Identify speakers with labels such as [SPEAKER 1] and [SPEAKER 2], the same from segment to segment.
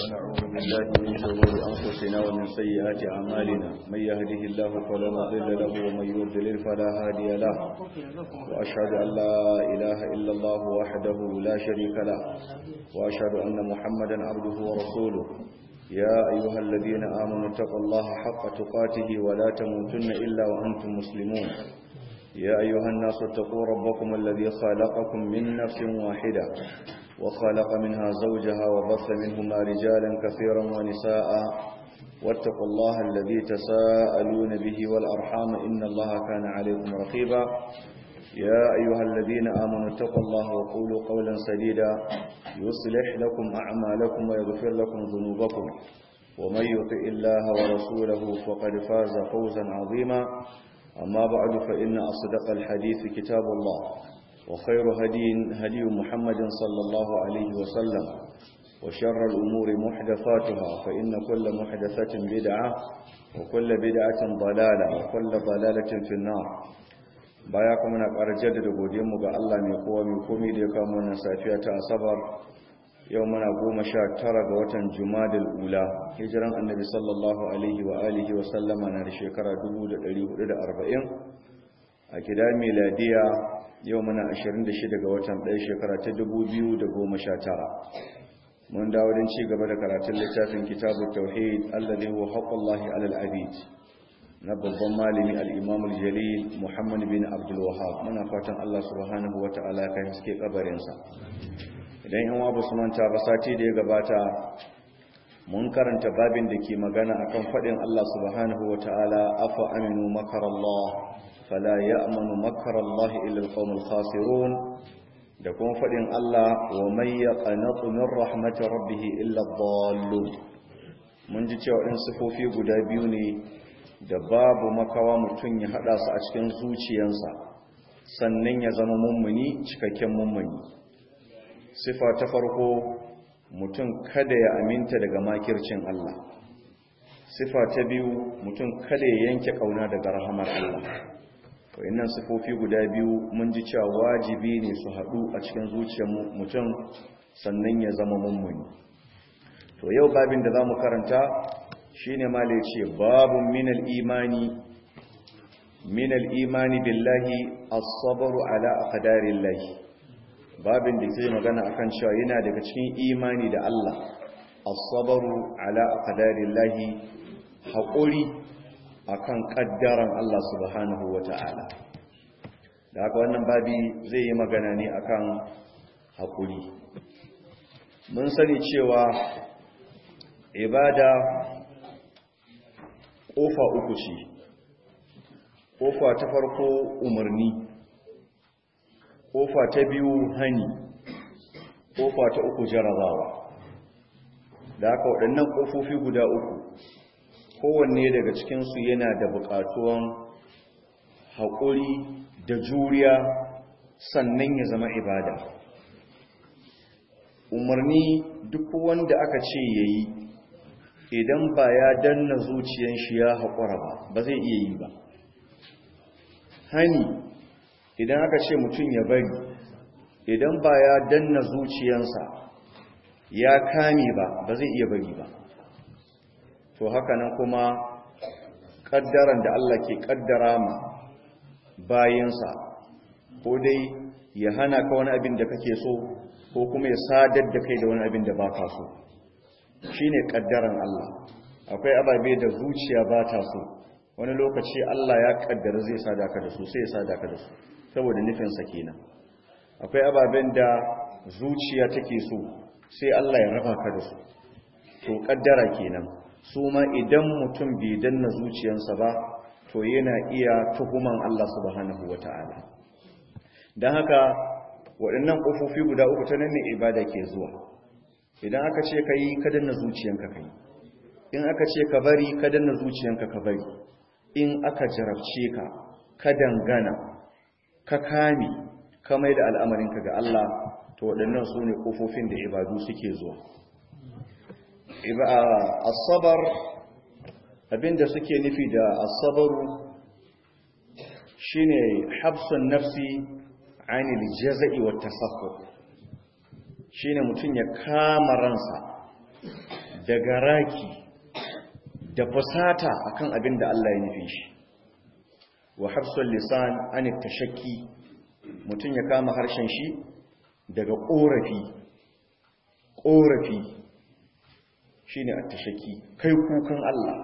[SPEAKER 1] ونعوذ بالله من شرور أنفسنا ومن سيئات أعمالنا من يهده الله فلا مضل له ومن يضلل فلا هادي له وأشهد أن لا إله إلا الله وحده لا شريك له وأشهد أن محمدا عبده ورسوله يا أيها الذين آمنوا اتقوا الله حق تقاته ولا تموتن إلا وأنتم مسلمون يا أيها الناس اتقوا ربكم الذي خلقكم من نفس واحدة وخلق منها زوجها وبث منهما رجالا كثيرا ونساء واتقوا الله الذي تساءلون به والأرحام إن الله كان عليكم رقيبا يا أيها الذين آمنوا اتقوا الله وقولوا قولا سديدا يصلح لكم أعمالكم ويغفر لكم ذنوبكم ومن يطع الله ورسوله فقد فاز فوزا عظيما أما بعد فإن أصدق الحديث كتاب الله وخير هدي هدي محمد صلى الله عليه وسلم وشر الأمور محدثاتها فإن كل محدثة بدعة وكل بدعة ضلالة وكل ضلالة في النار baya kuma na ƙara jaddada godiyarmu ga Allah mai kowa mai komi da ya kamo wannan safiya ta asabar yau muna goma sha tara ga watan jumadal ula hijiran annabi sallallahu alaihi wa alihi wa sallama na da shekara 1440 a gida miladiya yau muna 26 ga watan ɗaya shekara ta 2019 mun dawo don ci gaba da karatun littafin kitabun tauhid alladhi huwa haqqullahi alal abid na babban malami al-imam al-jalil muhammad bin abdul wahhab muna fatan Allah subhanahu wata'ala kai haske kabarinsa idan yan wabu su manta ba sati da ya gabata mun karanta babin da ke magana akan faɗin Allah subhanahu wata'ala afa aminu makarallah fala ya'manu makarallahi illa al-qawmul khasirun da kuma faɗin Allah wa may yaqnatu min rahmatir rabbih illa ad-dallun mun ji cewa in sifofi guda biyu ne da babu makawa mutum ya hada su a cikin zuciyarsa sannan ya zama mummuni cikakken mummuni sifa ta farko mutum kada ya aminta daga makircin Allah sifa ta biyu mutum kada ya yanke kauna daga rahamar Allah wayannan sifofi guda biyu mun ji cewa wajibi ne su haɗu a cikin zuciyar mutum sannan ya zama mummuni to yau babin da zamu karanta shine mala yace babun minal imani minal imani billahi as-sabru ala aqdarillahi babin da zai magana akan cewa yana daga cikin imani da Allah as-sabru ala aqdarillahi haƙuri akan kaddaran Allah subhanahu wata'ala da haka wannan babi zai yi magana ne akan haƙuri mun sani cewa ibada ƙofa uku ce ƙofa ta farko umarni ƙofa ta biyu hani ƙofa ta uku jarabawa da haka waɗannan ƙofofi guda uku kowanne daga cikinsu yana da buƙatuwan haƙuri da juriya sannan ya zama ibada umarni duk wanda aka ce ya yi idan ba ya danna zuciyan shi ya haƙura ba ba zai iya yi ba hani idan aka ce mutum ya bari idan ba ya danna zuciyansa ya kame ba ba zai iya bari ba to haka nan kuma ƙaddaran da Allah ke ƙaddara ma bayansa ko dai ya hana ka wani abin da kake so ko kuma ya sadar da kai da wani abin da ba ka so shi ne ƙaddaran Allah akwai ababe da zuciya ba ta so wani lokaci Allah ya ƙaddara zai sadaka da su sai ya sadaka da su saboda nufinsa kenan akwai ababen da zuciya take so sai Allah ya raba ka da su to ƙaddara kenan su ma idan mutum bai danna zuciyarsa ba to yana iya tuhuman Allah subhanahu wata'ala don haka waɗannan ƙofofi guda uku ta nan ne ibada ke zuwa idan aka ce ka yi ka danna zuciyanka ka yi in aka ce ka bari ka danna zuciyanka ka bari in aka jarabce ka ka dangana ka kame ka mai da al'amarinka ga Allah to waɗannan su ne ƙofofin da ibadu suke zuwa asabar abinda suke nufi da asabaru shine habsun nafsi anil jaza'i wa tasakkur shine mutum ya kama ransa daga raki da fusata akan abin da Allah ya nufi shi wa hafsul lisan an tashakki mutum ya kama harshen shi daga korafi korafi shine at-tashakki kai kukan Allah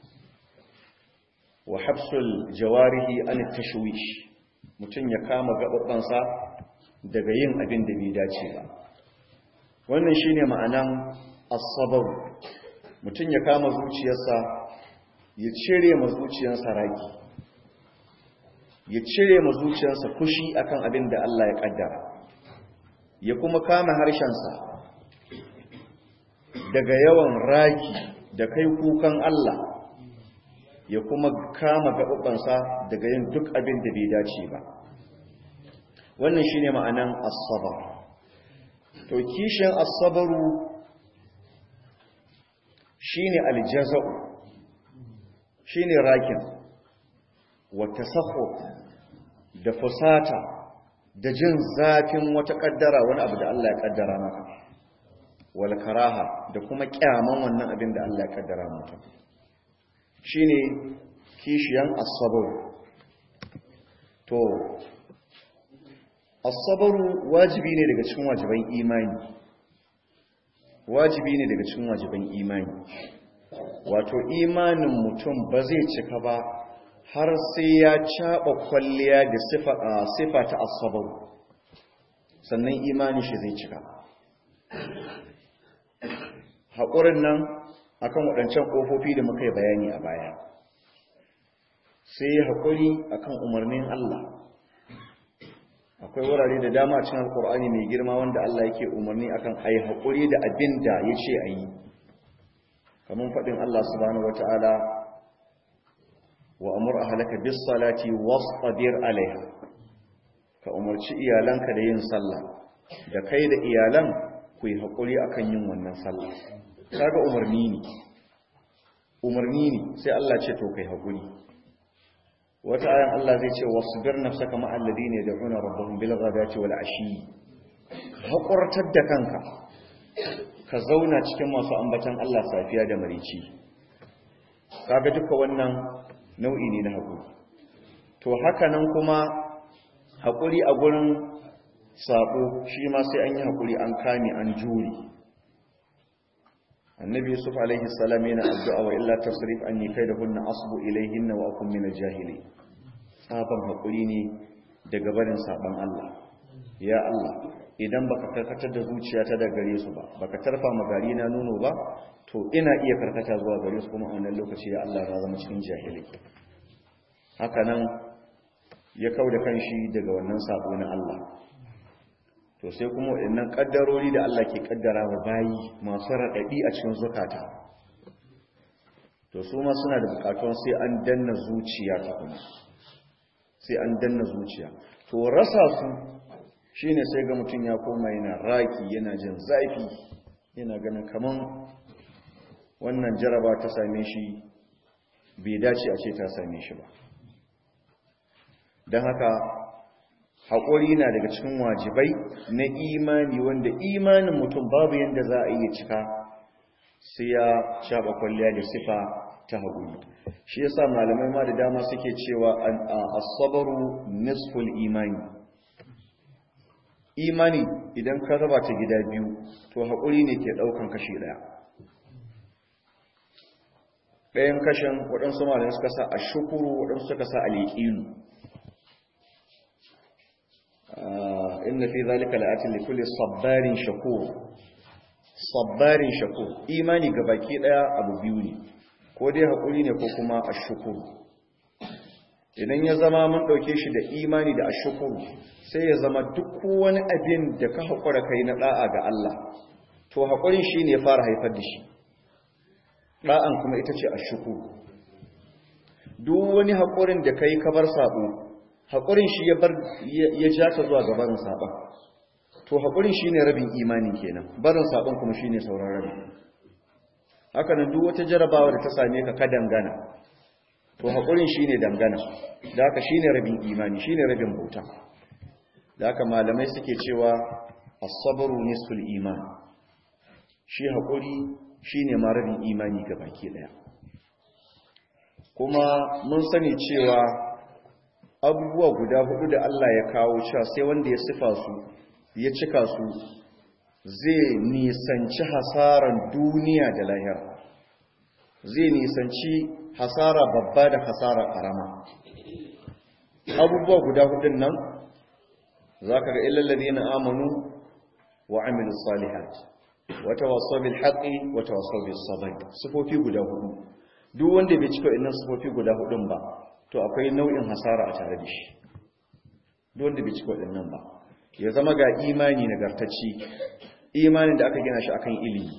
[SPEAKER 1] wa hafsul jawarihi an tashwish mutum ya kama gababbansa daga yin abin da bai dace ba wannan shine ma'anan as-sabr mutum ya kama zuciyarsa ya cire ma zuciyarsa raki ya cire ma zuciyarsa fushi akan abin da Allah ya kaddara ya kuma kama harshensa daga yawan raki da kai kukan Allah ya kuma kama gaɓaɓansa daga yin duk abin da bai dace ba wannan shine ma'anan asabar to kishin asabaru shine aljaza'u shine rakin wa tasakhu da fusata da jin zafin wata kaddara wani abu da Allah ya kaddara maka wal karaha da kuma kyaman wannan abin da Allah ya kaddara maka shine kishiyan as-sabr to as-sabr wajibi ne daga cikin wajiban imani wajibi ne daga cikin wajiban imani wato imanin mutum ba zai cika ba har sai ya caba kwalliya da sifa sifa ta as-sabr sannan imani shi zai cika haƙurin nan akan waɗancan ƙofofi da muka yi bayani a baya sai haƙuri akan umarnin Allah akwai wurare da dama cikin alƙur'ani mai girma wanda Allah yake umarni akan ayi haƙuri da abin da ya ce a yi kamar faɗin Allah subhanahu wata'ala wa amur ahlaka bis salati wastabir alaiha ka umarci iyalanka da yin sallah da kai da iyalan ku yi haƙuri akan yin wannan sallah kaga umarni ne umarni ne sai Allah ce to kai hakuri wata ayan Allah zai ce wasbir nafsaka ma alladhina yad'una rabbahum bil ghadati wal ashi hakurtar da kanka ka zauna cikin masu ambatan Allah safiya da marici kaga duka wannan nau'i ne na hakuri to haka nan kuma hakuri a gurin sabo shi ma sai an yi hakuri an kame an juri annabi yusuf alaihi salam yana addu'a wa illa tasrif anni kaidahunna asbu ilayhinna wa akun min al-jahili saban hakuri ne daga barin saban Allah ya Allah idan baka karkatar da zuciyata da gare su ba baka tarfa magari na nono ba to ina iya karkata zuwa gare su kuma a wannan lokaci ya Allah na zama cikin jahili haka nan ya kauda kanshi daga wannan sabo na Allah to sai kuma waɗannan ƙaddarori da Allah ke ƙaddara wa bayi masu raɗaɗi a cikin zukata to su ma suna da buƙatuwan sai an danna zuciya ta kuma sai an danna zuciya to rasa su shine sai ga mutum ya koma yana raki yana jin zafi yana ganin kaman wannan jaraba ta same shi bai dace a ce ta same shi ba don haka haƙuri na daga cikin wajibai na imani wanda imanin mutum babu yadda za a iya cika sai ya shaɓa kwalliya da sifa ta haƙuri shi yasa malamai ma da dama suke cewa asabaru nisful imani imani idan ka raba ta gida biyu to haƙuri ne ke ɗaukan kashi ɗaya ɗayan kashin waɗansu malamai suka sa a shukuru waɗansu suka sa a liƙilu inna fi zalika la'atin li kulli sabbarin shakur sabbarin shakur imani baki daya abu biyu ne ko dai hakuri ne ko kuma ashkuru idan ya zama mun dauke shi da imani da ashkuru sai ya zama duk wani abin da ka hakura kai na da'a ga Allah to hakurin shine ya fara haifar da shi da'an kuma ita ce ashkuru duk wani hakurin da kai ka bar sabo haƙurin shi ya bar ya ja ka zuwa ga barin saɓon to haƙurin shi ne rabin imani kenan barin saɓon kuma shi ne sauran rabin haka nan duk wata jarabawa da ta same ka ka dangana to haƙurin shi ne dangana da haka shi ne rabin imani shi ne rabin bauta da haka malamai suke cewa asabaru nisful iman shi haƙuri shine ma rabin imani ga baki daya kuma mun sani cewa abubuwa guda hudu da Allah ya kawo cewa sai wanda ya sifa su ya cika su zai nisanci hasaran duniya da lahira zai nisanci hasara babba da hasara karama abubuwa guda hudun nan za ka ga illallazi na amanu wa amilu salihat wata waso bil haƙi wata waso bil sabr sifofi guda hudu duk wanda bai cika innan sifofi guda hudun ba to akwai nau'in hasara a tare da shi duk wanda bai cika waɗannan ba ya zama ga imani nagartacci imanin da aka gina shi akan ilimi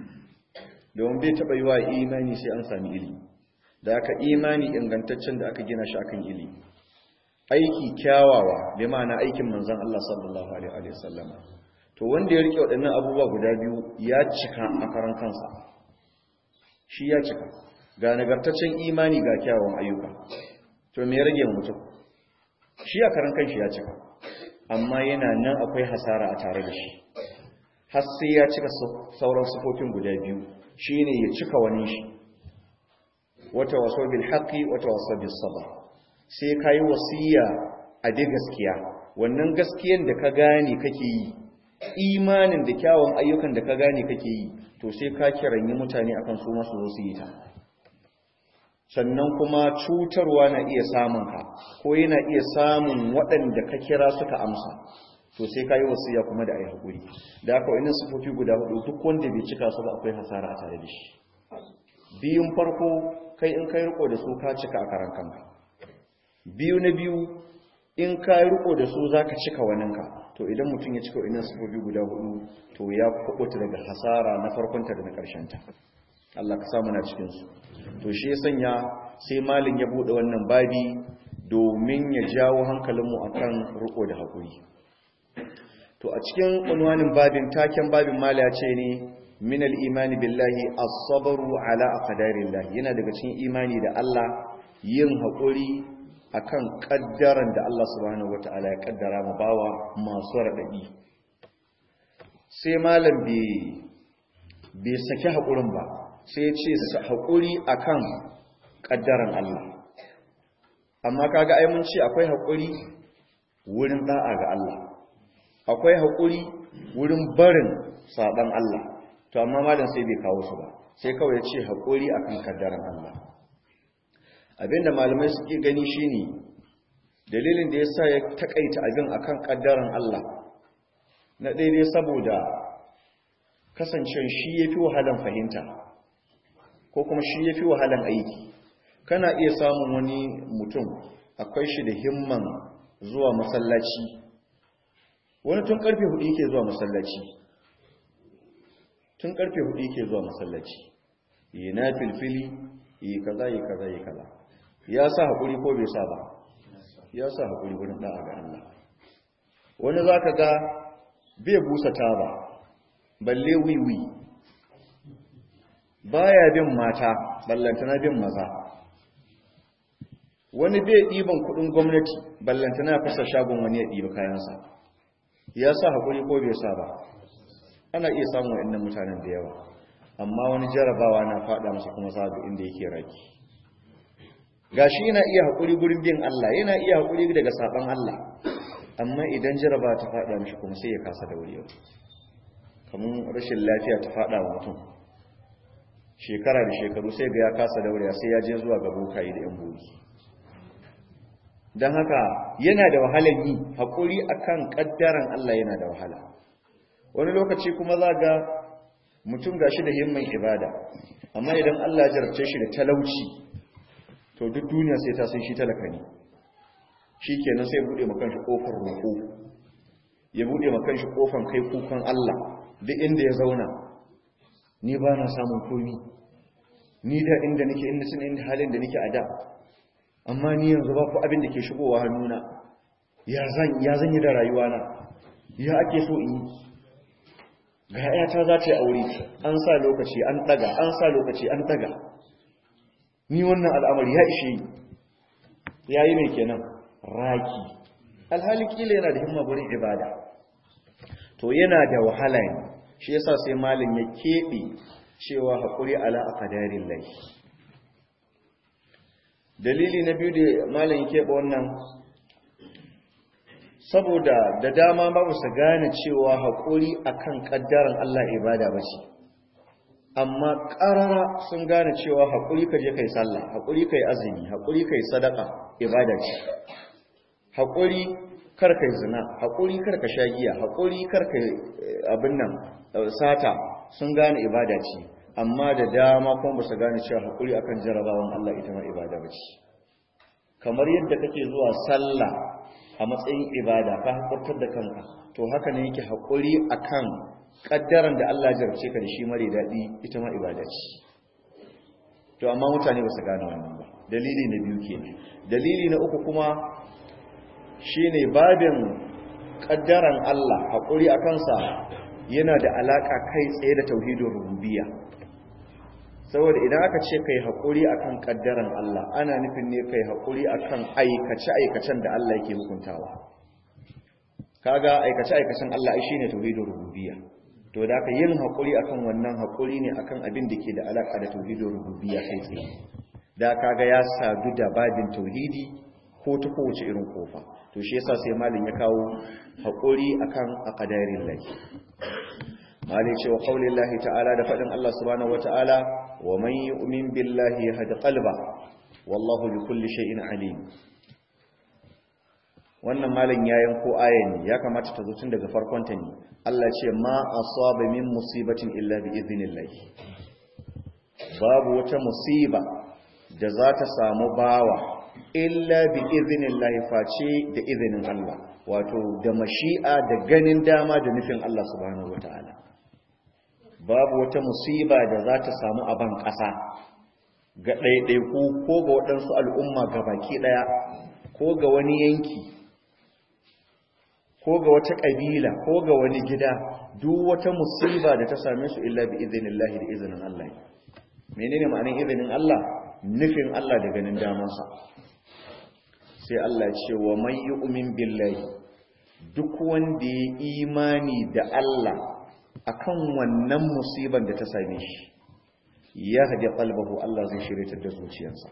[SPEAKER 1] domin bai taɓa yi wa imani sai an sami ilimi da aka imani ingantaccen da aka gina shi akan ilimi aiki kyawawa bi ma'ana aikin manzon Allah sallallahu alaihi wa sallam to wanda ya rike waɗannan abubuwa guda biyu ya cika a karan kansa shi ya cika ga nagartaccen imani ga kyawawan ayyuka to me ya rage mutum shi a karan kanshi ya cika amma yana nan akwai hasara a tare da shi har sai ya cika sauran sufofin guda biyu shine ya cika wani shi wata waso bil haqqi wata waso bis sabr sai kai wasiya a bi gaskiya wannan gaskiyan da ka gane kake yi imanin da kyawun ayyukan da ka gane kake yi to sai ka kiranyi mutane akan su masu zo su yi ta sannan kuma cutarwa na iya samun ka ko yana iya samun waɗanda ka kira suka amsa to sai ka yi wasiya kuma da a yi haƙuri da aka wani sufofi guda hudu duk wanda bai cika su ba akwai hasara a tare da shi biyun farko kai in kai riko da su ka cika a karan kanka biyu na biyu in ka riko da su za ka cika waninka to idan mutum ya cika wani sufofi guda hudu to ya kubuta daga hasara na farkonta da na ƙarshenta Allah ka samu na cikinsu to shi ya sanya sai malin ya buɗe wannan babi domin ya jawo hankalinmu akan riko da haƙuri to a cikin unwanin babin taken babin mala ya ce ne min al-imani billahi as-sabru ala aqdarillah yana daga cikin imani da Allah yin haƙuri akan kaddaran da Allah subhanahu wataala ya kaddara mu bawa masu radadi sai malam bai bai saki haƙurin ba sai ya ce haƙuri akan kaddaran Allah amma kaga ai mun ce akwai haƙuri wurin da'a ga Allah akwai haƙuri wurin barin saɓan Allah to amma malam sai bai kawo su ba sai kawai ya ce haƙuri akan kaddaran Allah abinda malamai suke gani shine dalilin da yasa ya takaita abin akan kaddaran Allah na daidai saboda kasancewar shi yafi wahalan fahimta ko kuma shi yafi wahalan aiki kana iya samun wani mutum akwai shi da himman zuwa masallaci wani tun karfe hudu yake zuwa masallaci tun karfe hudu yake zuwa masallaci yi na filfili yi kaza yi kaza yi kaza ya sa haƙuri ko bai sa ba ya sa haƙuri wurin ɗa'a ga Allah wani za ka ga bai busa taba balle wiwi baya bin mata ballantana bin maza wani bai ɗiban kuɗin gwamnati ballantana fasa shagon wani ya ɗiba kayansa ya sa haƙuri ko bai sa ba ana iya samun wa'annan mutanen da yawa amma wani jarabawa na faɗa masa kuma sabu inda yake raki gashi yana iya haƙuri gurin bin Allah yana iya haƙuri daga saɓan Allah amma idan jaraba ta faɗa mishi kuma sai ya kasa daurewa kamar rashin lafiya ta faɗa wa mutum shekara da shekaru sai ga ya kasa daurewa sai ya je zuwa ga bokayi da yan boki don haka yana da wahalar yi haƙuri akan ƙaddaran Allah yana da wahala wani lokaci kuma za ga mutum gashi da himman ibada amma idan Allah ya jarabce shi da talauci to duk duniya sai ta san shi talaka ne shi kenan sai buɗe makan shi ƙofar roƙo ya buɗe makan shi ƙofar kai kukan Allah duk inda ya zauna ni ba na samun komi ni da inda nake inda sun inda halin da nake a da amma ni yanzu ba ku abin da ke shigowa hannuna ya zan yi da rayuwana ya ake so in yi ga ‘yata za ta yi aure an sa lokaci an ɗaga an sa lokaci an ɗaga ni wannan al'amari ya ishe yi ya yi mai kenan raki alhali kila yana da himma wurin ibada to yana da wahala ne shi yasa sai malin ya keɓe cewa haƙuri ala aqdarin lahi dalili na biyu da malam yake ba wannan saboda da dama ba su gane cewa haƙuri akan ƙaddaran Allah ibada ba ce amma ƙarara sun gane cewa haƙuri ka je kai sallah haƙuri kai azumi haƙuri kai sadaka ibada ce haƙuri kar kai zina haƙuri kar ka sha giya haƙuri kar kai abin nan sata sun gane ibada ce amma da dama kuma ba su gane cewa haƙuri akan jarabawan Allah ita ma ibada ba ce kamar yadda kake zuwa sallah a matsayin ibada ka haƙurtar da kanka to haka ne yake haƙuri akan ƙaddaran da Allah jarabce ka da shi mare daɗi ita ma ibada ce to amma mutane ba su gane wannan ba dalili na biyu kenan dalili na uku kuma shine babin ƙaddaran Allah haƙuri a kansa yana da alaƙa kai tsaye da tauhidin rububiyya saboda idan aka ce kai haƙuri akan ƙaddaran Allah ana nufin ne kai haƙuri akan aikace-aikacen da Allah yake hukuntawa kaga aikace-aikacen Allah ai shine tauhidin rububiyya to da aka yin haƙuri akan wannan haƙuri ne akan abin da ke da alaƙa da tauhidin rububiyya kai tsaye da kaga ya sadu da babin tauhidi ko ta kowace irin kofa to shi yasa sai malin ya kawo haƙuri akan aqdarin lahi malin ce wa qaulin lahi ta'ala da faɗin Allah subhanahu wata'ala wa man yu'min billahi yahdi qalba wallahu bi kulli shay'in alim wannan malin ya yanko ayan ya kamata ta zo tun daga farkon ta ne Allah ce ma asaba min musibatin illa bi idhnillah babu wata musiba da za ta samu bawa illa bi idhnillah face da izinin Allah wato da mashi'a da ganin dama da nufin Allah subhanahu wataala babu wata musiba da za ta samu a ban ƙasa ga ɗaiɗaiku ko ga waɗansu al'umma ga baki ɗaya ko ga wani yanki ko ga wata ƙabila ko ga wani gida duk wata musiba da ta same su illa bi idhnillahi da izinin Allah menene ma'anin izinin Allah nufin Allah da ganin damansa sai Allah ce wa man yu'min billahi duk wanda ya imani da Allah akan wannan musiban da ta same shi ya hadi qalbahu Allah zai shirye da zuciyarsa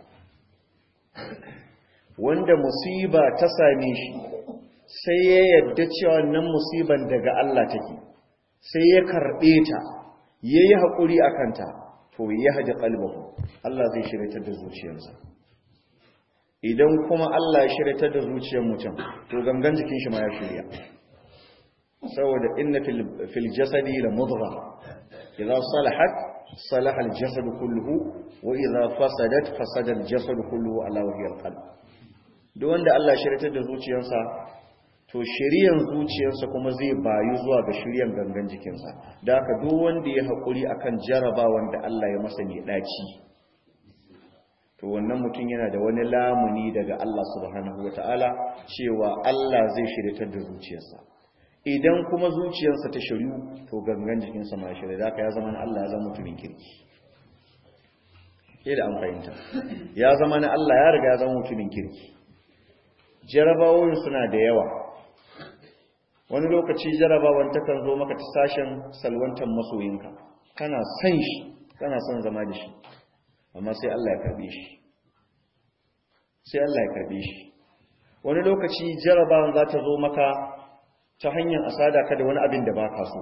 [SPEAKER 1] wanda musiba ta same shi sai ya yadda cewa wannan musiban daga Allah take sai ya karbe ta yayi hakuri akan ta to ya hadi qalbahu Allah zai shirye da zuciyarsa idan kuma Allah ya shirye da zuciyar mutum to gangan jikin shi ma ya shirya saboda inna fil jasadi la mudgha idza salahat salaha al jasad kulluhu wa idza fasadat fasada al jasad kulluhu ala wajhi al qalb duk wanda Allah ya shirye da zuciyarsa to shiriyan zuciyarsa kuma zai bayu zuwa ga shiriyan gangan jikinsa da haka duk wanda ya haƙuri akan jarabawan da Allah ya masa ne daci to wannan mutum yana da wani lamuni daga Allah subhanahu wataala cewa Allah zai shiryatar da zuciyarsa idan kuma zuciyarsa ta shiryu to gangan jikinsa ma shirya da ya zama na Allah ya zama mutumin kirki ke da an fahimta ya zama na Allah ya riga ya zama mutumin kirki jarabawoyin suna da yawa wani lokaci jarabawan takan zo maka ta sashen salwantar masoyinka kana son shi kana son zama da shi amma sai Allah ya karbe shi sai Allah ya karbe shi wani lokaci jarabawan za ta zo maka ta hanyar asada ka da wani abin da ba ka so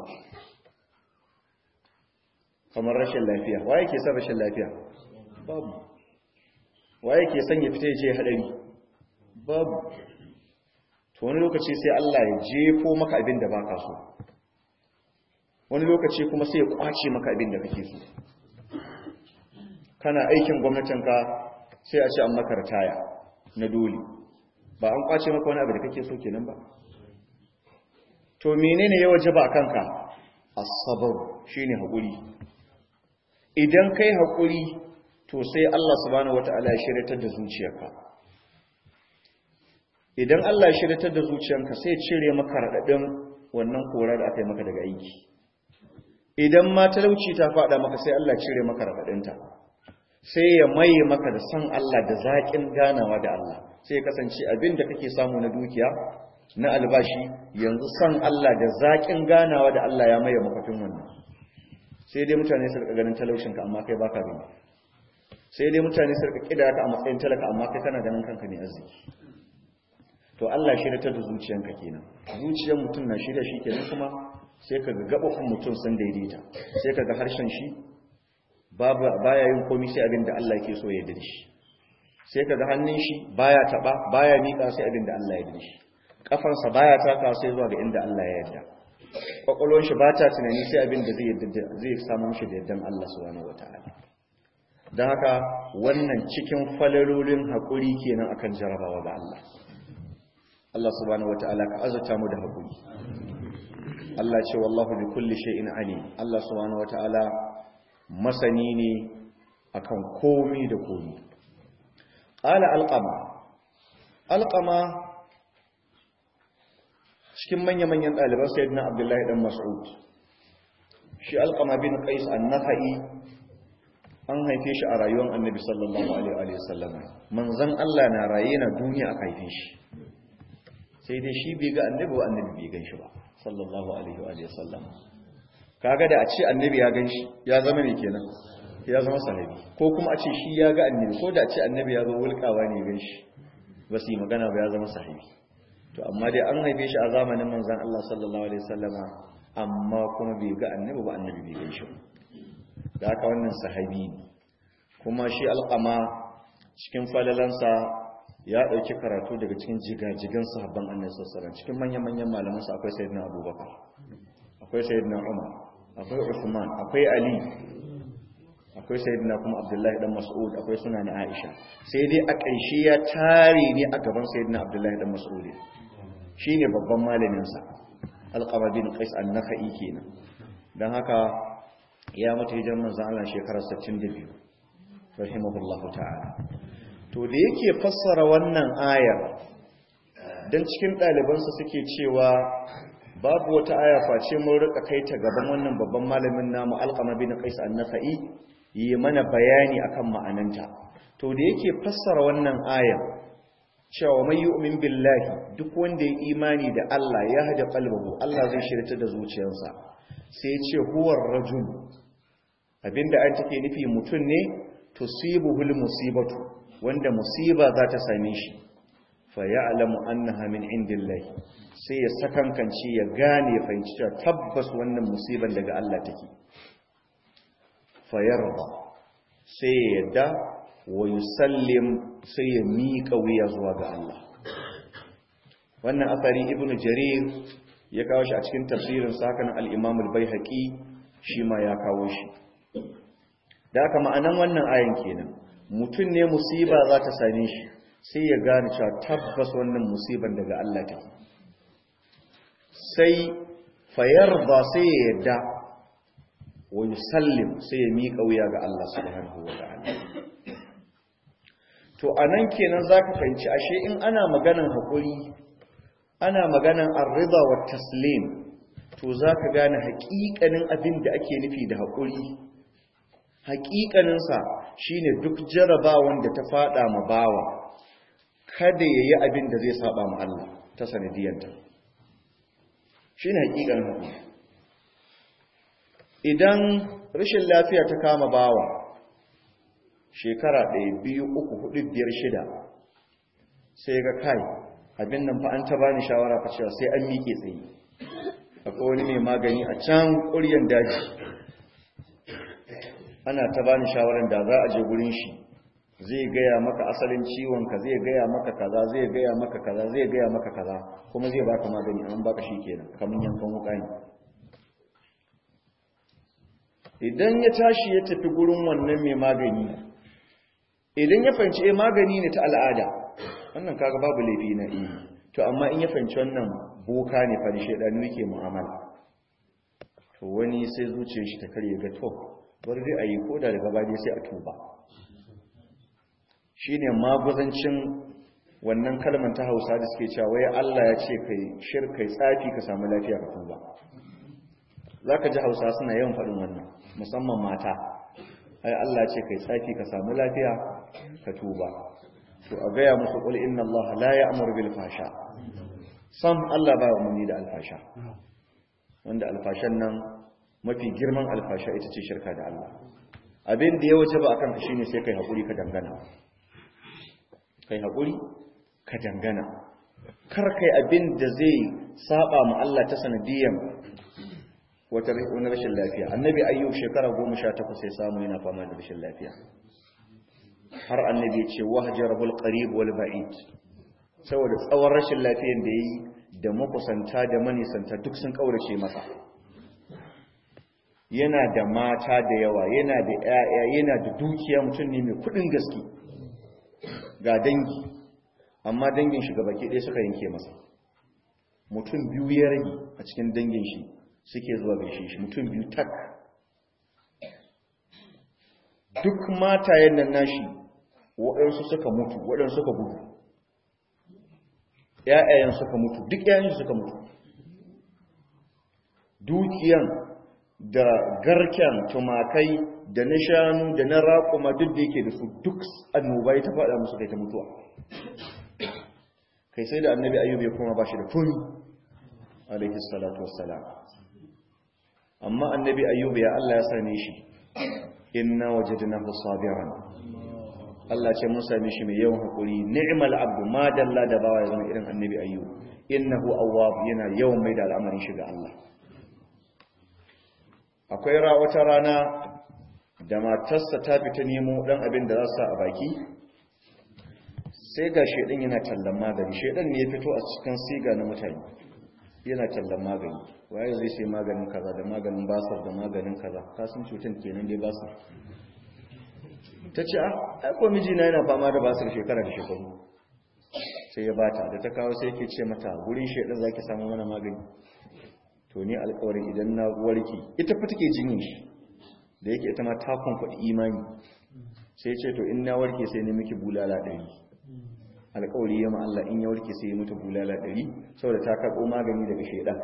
[SPEAKER 1] kamar rashin lafiya waye ke son rashin lafiya babu waye ke son ya fita ya je hadari babu to wani lokaci sai Allah ya jefo maka abin da ba ka so wani lokaci kuma sai ya kwace maka abin da kake so kana aikin gwamnatinka sai a ce an maka ritaya na dole ba an kwace maka wani abu da kake so kenan ba to menene ya waje ba kanka as-sabr shine hakuri idan kai hakuri to sai Allah subhanahu wataala ya shiryatar da zuciyarka idan Allah ya shiryatar da zuciyarka sai ya cire maka radadin wannan kora da aka yi maka daga aiki idan ma talauci ta fada maka sai Allah ya cire maka radadinta sai ya maye maka da san Allah da zaƙin ganawa da Allah sai ya kasance abin da kake samu na dukiya na albashi yanzu san Allah da zaƙin ganawa da Allah ya maye makafin wannan sai dai mutane su rika ganin talaucinka amma kai baka gani sai dai mutane su rika kida ka a matsayin talaka amma kai kana ganin kanka ne arziki to Allah shi ta da zuciyanka kenan zuciyar mutum na shirya shi kenan kuma sai ka ga gabafin mutum sun daidaita sai ka ga harshen shi babu baya yin komai sai abin da Allah yake so ya yarda shi sai ka ga hannun shi baya taba baya mika sai abin da Allah ya yarda shi kafansa baya taka sai zuwa ga inda Allah ya yarda kwakwalwar shi ba ta tunani sai abin da zai samu mishi da yardan Allah subhanahu wataala don haka wannan cikin falalolin haƙuri kenan akan jarabawa ga Allah Allah subhanahu wataala ka azurta mu da haƙuri Allah ce wallahu bi kulli shay'in alim Allah subhanahu wataala masani ne akan komi da komi qala alqama alqama cikin manya-manyan ɗaliban sayyidina abdullahi dan mas'ud shi alqama bin qais an-nakhai an haife shi a rayuwar annabi sallallahu alaihi wasallam manzon Allah na raye na duniya a haife shi sai dai shi bai ga annabi ba annabi bai gan shi ba sallallahu alaihi wasallam kaga da a ce annabi ya gan shi ya zama ne kenan ya zama sahabi ko kuma a ce shi ya ga annabi ko da a ce annabi ya zo wulkawa ne gan shi ba su yi magana ba ya zama sahabi to amma dai an haife shi a zamanin manzon Allah sallallahu alaihi wasallama amma kuma bai ga annabi ba annabi bai gan shi da haka wannan sahabi ne kuma shi alqama cikin falalansa ya dauki karatu daga cikin jigajigan sahabban annabi sallallahu alaihi wasallam cikin manyan manyan malaman sa akwai sayyidina abubakar akwai sayyidina umar akwai usman akwai ali akwai sayyidina kuma abdullahi dan mas'ud akwai suna na aisha sai dai a ƙarshe ya tare ne a gaban sayyidina abdullahi dan mas'ud shine babban malamin sa alqama bin qais an-nakhai kenan dan haka ya mutu hijirar manzon Allah shekarar 62 rahimahullahu ta'ala to da yake fassara wannan ayar dan cikin ɗalibansa suke cewa babu wata aya face mun rika kai ta gaban wannan babban malamin namu alqama bin qais an-nakhai yi mana bayani akan ma'ananta to da yake fassara wannan ayar cewa mai yu'min billahi duk wanda ya imani da Allah ya hada qalbahu Allah zai shirta da zuciyarsa sai ya ce huwar rajul abinda an take nufi mutun ne tusibuhul musibatu wanda musiba za ta same shi fa ya'lamu annaha min indillahi sai ya sakankance ya gane fahimci cewa tabbas wannan musiban daga Allah take fa yarda sai ya yadda wa yusallim sai ya miƙa wuya zuwa ga Allah wannan asari ibnu jarir ya kawo shi a cikin tafsirin sakan al-imam al-baihaqi shi ma ya kawo shi da haka ma'anan wannan ayan kenan mutum ne musiba za ta same shi sai ya gane cewa tabbas wannan musiban daga Allah take sai fayarda sai ya yadda wa yusallim sai ya miƙa wuya ga Allah subhanahu wa ta'ala to anan kenan zaka fahimci ashe in ana maganan hakuri ana maganan ar-ridha wa taslim to zaka gane haƙiƙanin abin da ake nufi da hakuri haƙiƙanin sa shine duk jarabawan da ta fada ma bawa kada yayi abin da zai saba ma Allah ta sanadiyanta shine haƙiƙanin hakuri idan rashin lafiya ta kama bawa shekara ɗaya biyu uku hudu biyar shida sai ga kai abin nan fa an ta bani shawara fa cewa sai an miƙe tsaye akwai wani mai magani a can ƙuryan daji ana ta bani shawaran da za a je gurin shi zai gaya maka asalin ciwon ka zai gaya maka kaza zai gaya maka kaza zai gaya maka kaza kuma zai baka magani an baka shi kenan kamar yankan wuka ne idan ya tashi ya tafi gurin wannan mai magani idan ya fahimci eh magani ne ta al'ada wannan kaga babu laifi na iya to amma in ya fahimci wannan boka ne fa shedanu yake mu'amala to wani sai zuciyar shi ta karye ga to bari dai ayi koda daga baya sai a tuba shine maguzancin wannan kalmar ta Hausa da suke cewa wai Allah ya ce kai shirkai tsafi ka samu lafiya ka tuba zaka ji Hausa suna yawan faɗin wannan musamman mata ai Allah ce kai tsaki ka samu lafiya ka tuba to a gaya musu qul inna Allah la ya'muru bil fasha sam Allah ba umarni da alfasha wanda alfashan nan mafi girman alfasha ita ce shirka da Allah abin da ya wuce ba akan ka shine sai kai hakuri ka dangana kai hakuri ka dangana kar kai abin da zai saba ma Allah ta sanadiyan wata wani rashin lafiya annabi ayyub shekara 18 sai samu yana fama da rashin lafiya har annabi ya ce wahjarul qarib wal ba'id saboda tsawon rashin lafiyan da yayi da makusanta da manisanta duk sun kaurace masa yana da mata da yawa yana da ƴaƴa yana da dukiya mutum ne mai kudin gaske ga dangi amma dangin shi baki ɗaya suka yanke masa mutum biyu ya rage a cikin dangin shi suke zuwa gaishe shi mutum biyu tak duk matayen nan nashi waɗansu suka mutu waɗansu suka gudu ‘ya'yayen suka mutu duk ‘ya'yan suka mutu dukiyan da garken tumakai da na shanu da na raƙuma duk da yake da su duk annoba ya ta faɗa musu kai ta mutuwa kai sai da annabi ayyub ya kuma ba shi da tuni alaihi salatu wassalam amma annabi ayyub ya Allah ya same shi inna wajadnahu sabiran Allah ce mun same shi mai yawan hakuri ni'mal abdu ma dalla da bawa ya zama irin annabi ayyub innahu awwab yana yawan mai da al'amarin shi ga Allah akwai ra wata rana da matarsa ta fita nemo dan abin da za su sa a baki sai ga shedan yana tallan magani shedan ne ya fito a cikin siga na mutane yana tallan magani waye zai sai maganin kaza da maganin basar da maganin kaza ka san cutar kenan dai basar ta ce a aiko mijina yana fama da basar shekara da shekaru sai ya bata da ta kawo sai ke ce mata gurin shaidan zaki samu mana magani to ni alƙawarin idan na warke ita fa take jinyar shi da yake ita ma ta kuɗi imani sai ce to in na warke sai ne miki bulala ɗari alƙawari ya Allah in ya warke sai ya mutu bulala ɗari saboda ta karɓo magani daga shaidan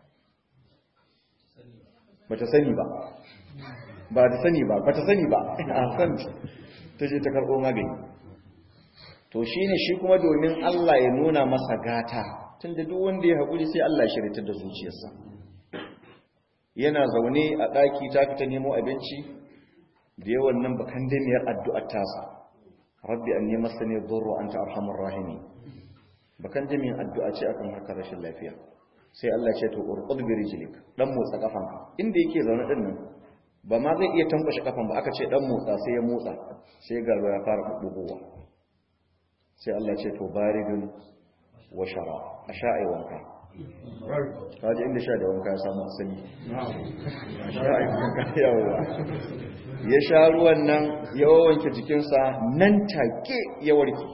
[SPEAKER 1] ba ta sani ba ba ta sani ba ba ta sani ba a san ta je ta karɓo magani to shi ne shi kuma domin Allah ya nuna masa gata tun da duk wanda ya haƙuri sai Allah ya shirya da zuciyarsa yana zaune a ɗaki ta fita nemo abinci da yawan nan bakan damiyar addu'ar tasa rabbi an nema sani dhurru anta arhamur rahimi bakan jami'in addu'a ce akan harkar rashin lafiya sai Allah ce to urqud bi rijlik dan motsa kafanka inda yake zaune din nan ba ma zai iya tankwashe kafan ba aka ce dan motsa sai ya motsa sai ga ya fara bugowa sai Allah ce to baridun wa shara a sha'ai wanka kaji inda sha da wanka ya samu asali sha'ai wanka yawa ya sha ruwan nan ya wanke jikinsa nan take ya warke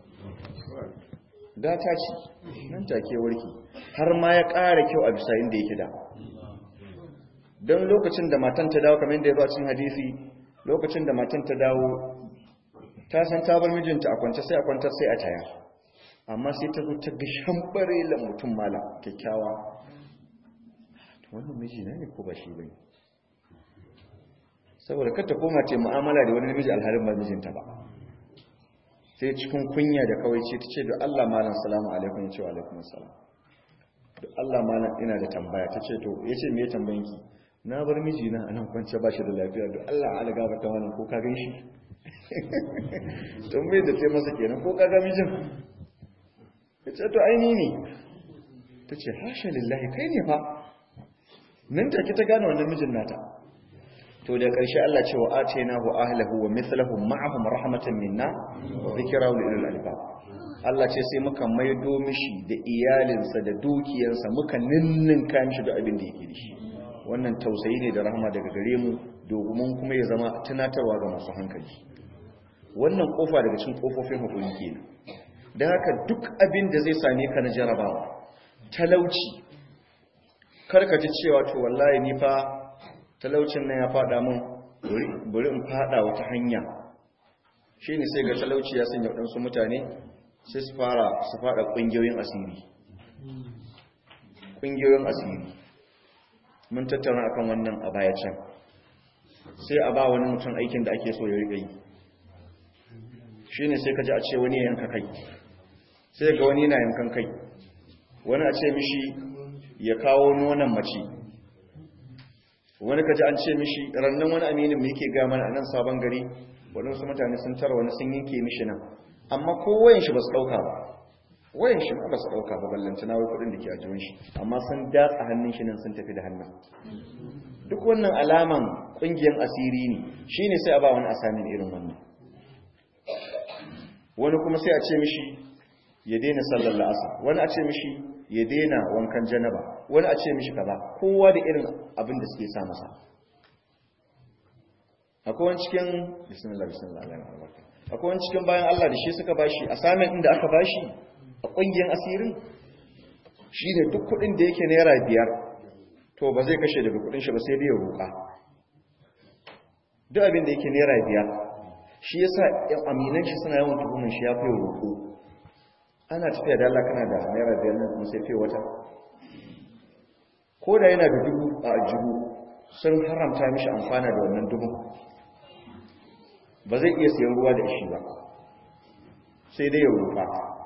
[SPEAKER 1] gata ce nan take warke har ma ya ƙara kyau a bisa inda yake da don lokacin da matan ta dawo kamar yadda ya zo a cikin hadisi lokacin da matan ta dawo ta san ta bar mijinta a kwance sai a kwantar sai a taya amma sai ta zo ta ga shambare la mutum mala kyakkyawa wannan miji na ne ko ba shi bane saboda kar ta koma ce mu'amala da wani namiji alhalin ba mijinta ba sai cikin kunya da kawai ce ta ce da Allah malam salamu alaikum ya ce wa alaikum salam da Allah malam ina da tambaya ta ce to ya ce me tambayanki na bar mijina a nan kwance ba shi da lafiya da Allah ala gaba ta wannan ko ka gan shi don bai da ce masa kenan ko ka ga mijin ya ce to aini ne ta ce hasha lillahi kai ne fa nan take ta gane wannan mijin nata to da ƙarshe Allah ce wa atainahu ahlahu wa mithluhum ma'ahum rahmatan minna wa dhikra lil albab Allah ce sai muka maido mishi da iyalinsa da dukiyarsa muka ninninka mishi da abin da yake da shi wannan tausayi ne da rahama daga gare mu domin kuma ya zama tunatarwa ga masu hankali wannan kofa daga cikin kofofin hukumi kenan dan haka duk abin da zai same ka na jarabawa talauci karka ji cewa to wallahi ni fa talaucin nan ya fada mun bari in fada wata hanya shine sai ga talauci ya sanya wadansu mutane sai su fara su fada kungiyoyin asiri kungiyoyin asiri mun tattauna akan wannan a baya can sai a ba wani mutum aikin da ake so ya riƙa yi shine sai ka ji a ce wani ya yanka kai sai ga wani yana yankan kai wani a ce mishi ya kawo nonon mace wani kaji an ce mishi rannan wani aminin mai yake ga mana a nan sabon gari waɗansu mutane sun tara wani sun yanke mishi nan amma ko wayan shi ba su ɗauka ba wayan shi ma ba su ɗauka ba ballanta na wai kuɗin da ke ajiyar shi amma sun datsa hannun shi nan sun tafi da hannun duk wannan alaman ƙungiyar asiri ne shi ne sai a ba wani asamin irin wannan wani kuma sai a ce mishi ya daina sallar la'asa wani a ce mishi ya daina wankan janaba wani a ce mishi kaza kowa da irin abin da suke sa masa akwai wani cikin bismillah bismillah Allah ya albarka akwai wani cikin bayan Allah da shi suka bashi assignment din da aka bashi a kungiyar asirin shi ne duk kudin da yake naira biyar to ba zai kashe daga kudin shi ba sai dai ya roƙa duk abin da yake naira biyar shi yasa yan aminan shi suna yawan tuhumin shi ya fi roƙo ana tafiya da Allah kana da naira biyar nan kuma sai fi wata ko da yana da dubu a ajihu sun haramta mishi amfana da wannan dubu ba zai iya siyan ruwa da shi ba sai dai ya rufa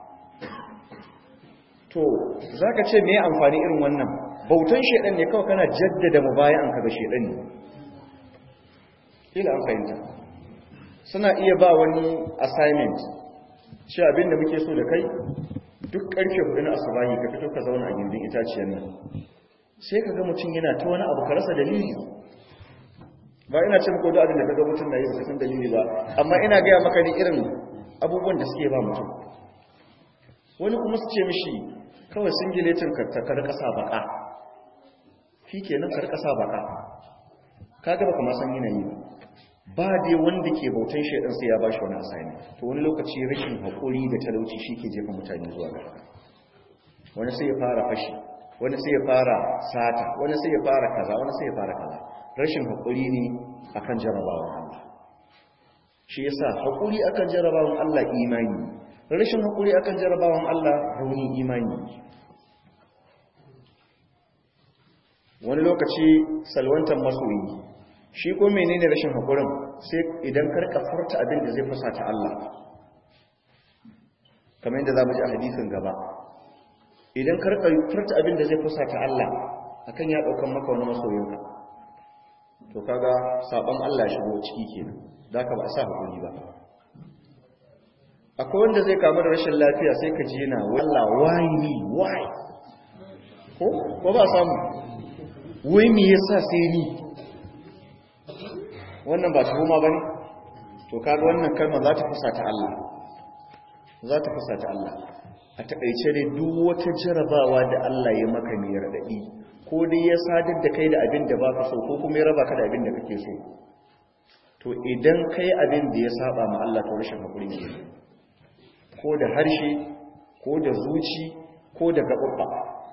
[SPEAKER 1] to za ka ce mai amfani irin wannan bautan shaidan ne kawai kana jaddada mu bayan ka ga shaidan ne ila an fahimta suna iya ba wani assignment shi abin da muke so da kai duk karfe hudu na asubahi ka fito ka zauna a gindin itaciyar nan sai ka ga mutum yana ta wani abu ka rasa dalili ba ina ce muku da abin da kaga mutum na yi ba san dalili ba amma ina gaya maka ne irin abubuwan da suke ba mutum wani kuma su ce mishi kawai singiletin ka kar kasa baka shi kenan kar kasa baka kaga baka ma san yanayi ba dai wanda ke bautan shaidan sai ya bashi wani asani to wani lokaci rashin hakuri da talauci shi ke jefa mutane zuwa ga wani sai ya fara fashi wani sai ya fara sata wani sai ya fara kaza wani sai ya fara kaza rashin haƙuri ne akan jarabawan Allah shi yasa haƙuri akan jarabawan Allah imani rashin haƙuri akan jarabawan Allah rauni imani wani lokaci salwantar masoyi shi ko menene rashin haƙurin sai idan karka furta abin da zai fusata Allah kamar yadda za mu ji a hadisin gaba idan karka furta abin da zai fusata Allah akan ya ɗaukan maka wani masoyinka to kaga sabon Allah shigo ciki kenan zaka ba sa hakuri ba akwai wanda zai kamu da rashin lafiya sai ka ji yana wallah why me why ko ko ba samu wai me yasa sai ni wannan ba tuhuma bane to kaga wannan kalma za ta fusata Allah za ta fusata Allah a takaice ne duk wata jarabawa da Allah ya maka mai radadi ko dai ya sadar da kai da abin da ba ka so ko kuma ya raba ka da abin da kake so to idan kai abin da ya saba ma Allah to rashin hakuri ne ko da harshe ko da zuci ko da gaɓaɓɓa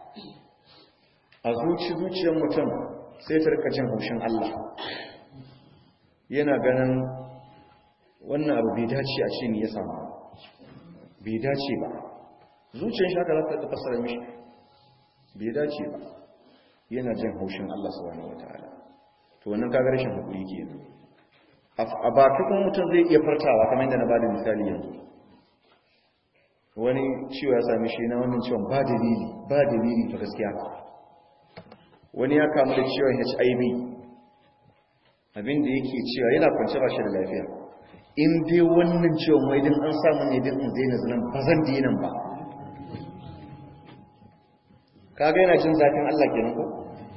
[SPEAKER 1] a zuci zuciyar mutum sai ta rika jin haushin Allah yana ganin wannan abu bai dace a ce ni ya samu bai dace ba zuciyar shi haka za ta fasara mishi bai dace ba yana jin haushin Allah subhanahu wataala to wannan kaga rashin hakuri kenan a baki kuma mutum zai iya fartawa kamar yadda na bada misali yanzu wani ciwo ya sami shi na wannan ciwon ba dalili ba dalili ta gaskiya wani ya kamu da ciwon HIV abinda yake cewa yana kwance ba shi da lafiya in dai wannan ciwon wai din an samu ne din in zaina zinan ba zan dinan ba kaga yana jin zafin Allah kenan ko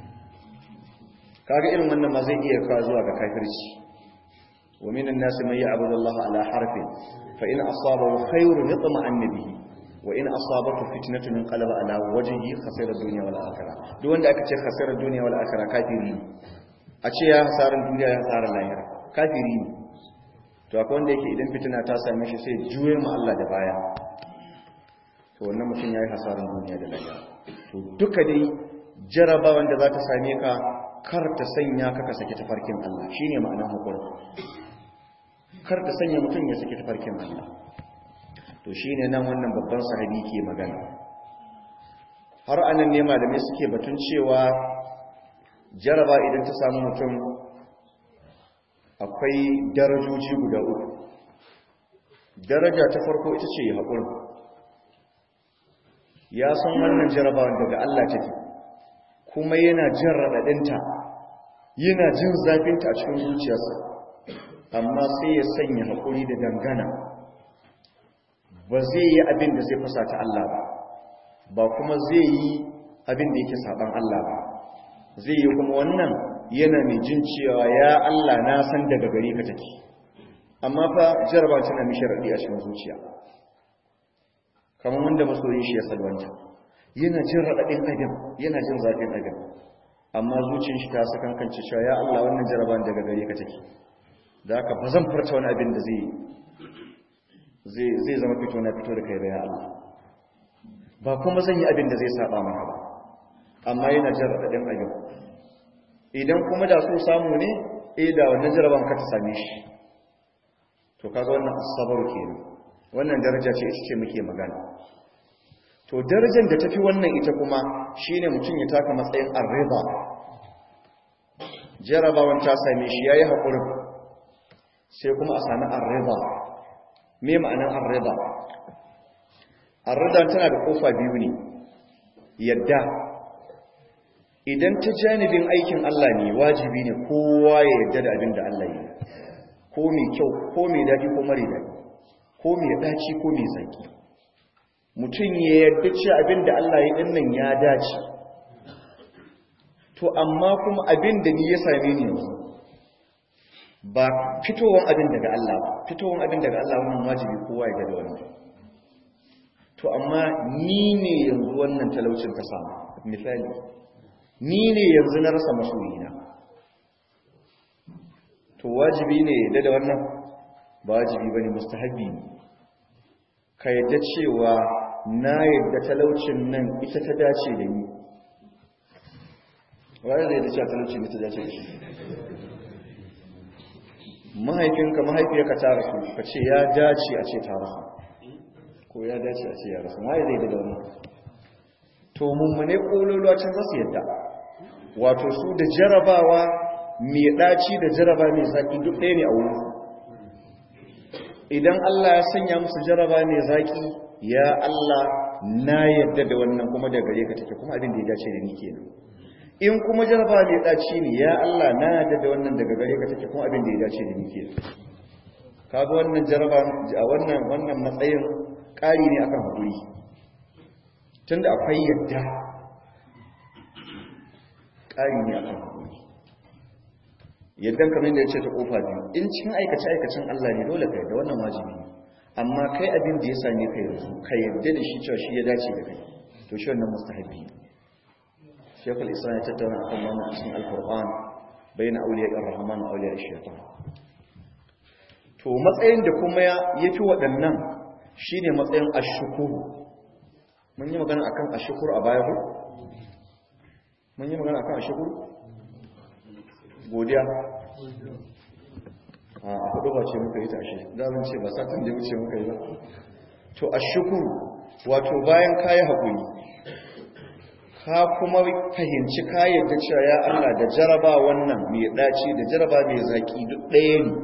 [SPEAKER 1] kaga irin wannan ma zai iya kawo zuwa ga kafirci wa minan nasi man ya'budu Allah ala harfin fa in asabahu khayrun yatma'anna bihi wa in asabatu fitnatun inqalaba ala wajhihi khasira dunya wal akhirah duk wanda aka ce khasira dunya wal akhirah kafiri ne a ce ya hasaran duniya ya hasaran lahira kafiri ne to akwai wanda yake idan fitina ta same shi sai juye mu Allah da baya to wannan mutum yayi hasaran duniya da lahira to duka dai jarabawan da za ta same ka kar ta sanya ka ka saki tafarkin Allah shine ma'anar hukuri kar ta sanya mutum ya saki tafarkin Allah to shine nan wannan babban sahabi ke magana har anan ne malamai suke batun cewa jaraba idan ta samu mutum akwai darajoji guda uku daraja ta farko ita ce haƙuri ya san wannan jarabawan daga Allah take kuma yana jin raɗaɗinta yana jin zafinta a cikin zuciyarsa amma sai ya sanya haƙuri da dangana ba zai yi abin da zai fusata Allah ba ba kuma zai yi abin da yake saban Allah ba zai yi kuma wannan yana mai jin cewa ya Allah na san daga gare ka take amma fa jaraba tana mishi raɗi a cikin zuciya kamar wanda masoyin shi ya salwanta yana jin raɗaɗin abin yana jin zafin abin amma zuciyar shi ta sakankance cewa ya Allah wannan jaraban daga gare ka take da haka ba zan furta wani abin da zai zai zama fito na fito da kai bayan Allah ba kuma zan yi abin da zai saba maka ba amma yana jin raɗaɗin abin idan kuma da so samu ne eh da wannan jaraban ka ta same shi to kaga wannan asabar kenan wannan daraja ce ita ce muke magana to darajar da tafi wannan ita kuma shine mutum ya taka matsayin arriba jarabawan ta same shi yayi hakurin sai kuma a sami arriba me ma'anar arriba arriba tana da kofa biyu ne yadda idan ta janibin aikin Allah ne wajibi ne kowa ya yadda da abin da Allah yi ko mai kyau ko mai daɗi ko mara daɗi ko mai ɗaci ko mai zaki mutum ya yadda ce abin da Allah ya ɗin nan ya dace to amma kuma abin da ni ya same ni yanzu ba fitowar abin daga Allah ba fitowar abin daga Allah wannan wajibi kowa ya da wannan to amma ni ne yanzu wannan talaucin ka samu misali ni ne yanzu na rasa masoyina to wajibi ne yadda da wannan ba wajibi bane mustahabi ne ka yadda cewa na yadda talaucin nan ita ta dace da ni wani zai da cewa talaucin ita ta dace da shi mahaifinka mahaifiyarka ta rasu ka ce ya dace a ce ta rasu ko ya dace a ce ya rasu ma zai da wannan to mummune kololuwa can za su yadda wato su da jarabawa mai ɗaci da jaraba mai zaƙi duk ɗaya ne a wurin idan Allah ya sanya musu jaraba mai zaƙi ya Allah na yadda da wannan kuma da gare ka take kuma abin da ya dace da ni kenan in kuma jaraba mai ɗaci ne ya Allah na yadda da wannan daga gare ka take kuma abin da ya dace da ni kenan kaga wannan jaraba a wannan wannan matsayin ƙari ne akan haƙuri tunda akwai yadda ƙari ne akan haƙuri yadda kamar da ya ce ta ƙofa biyu in cikin aikace-aikacin Allah ne dole ka yadda wannan wajibi amma kai abin da ya same ka yanzu ka yadda da shi cewa shi ya dace da kai to shi wannan mustahabi ne shekul isra ya tattauna akan wannan cikin alkur'an bayan auliya ar-rahman wa auliya ash-shaytan to matsayin da kuma ya yafi waɗannan shine matsayin ash-shukuru mun yi magana akan ash-shukuru a baya ko mun yi magana akan ash-shukuru godiya a hudu ba ce muka yi ta ashe zan ce ba satin da wuce muka yi ba to a shukuru wato bayan kayi haƙuri ka kuma fahimci kayan da cewa ya Allah da jaraba wannan mai ɗaci da jaraba mai zaƙi duk ɗaya ne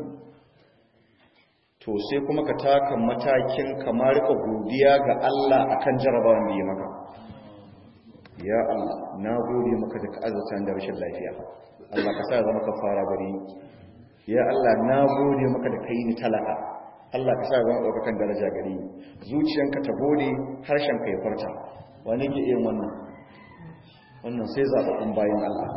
[SPEAKER 1] to sai kuma ka taka matakin kamar ka godiya ga Allah akan jaraba wanda ya maka ya Allah na gode maka da ka azurta da rashin lafiya Allah ka sa ya zama kafara gare ni ya Allah na gode maka da kai ni talaka Allah ka sa ya zama daukakan daraja gare ni zuciyanka ta gode harshen ka ya farta wani ke yin wannan wannan sai zaɓaɓɓun bayan Allah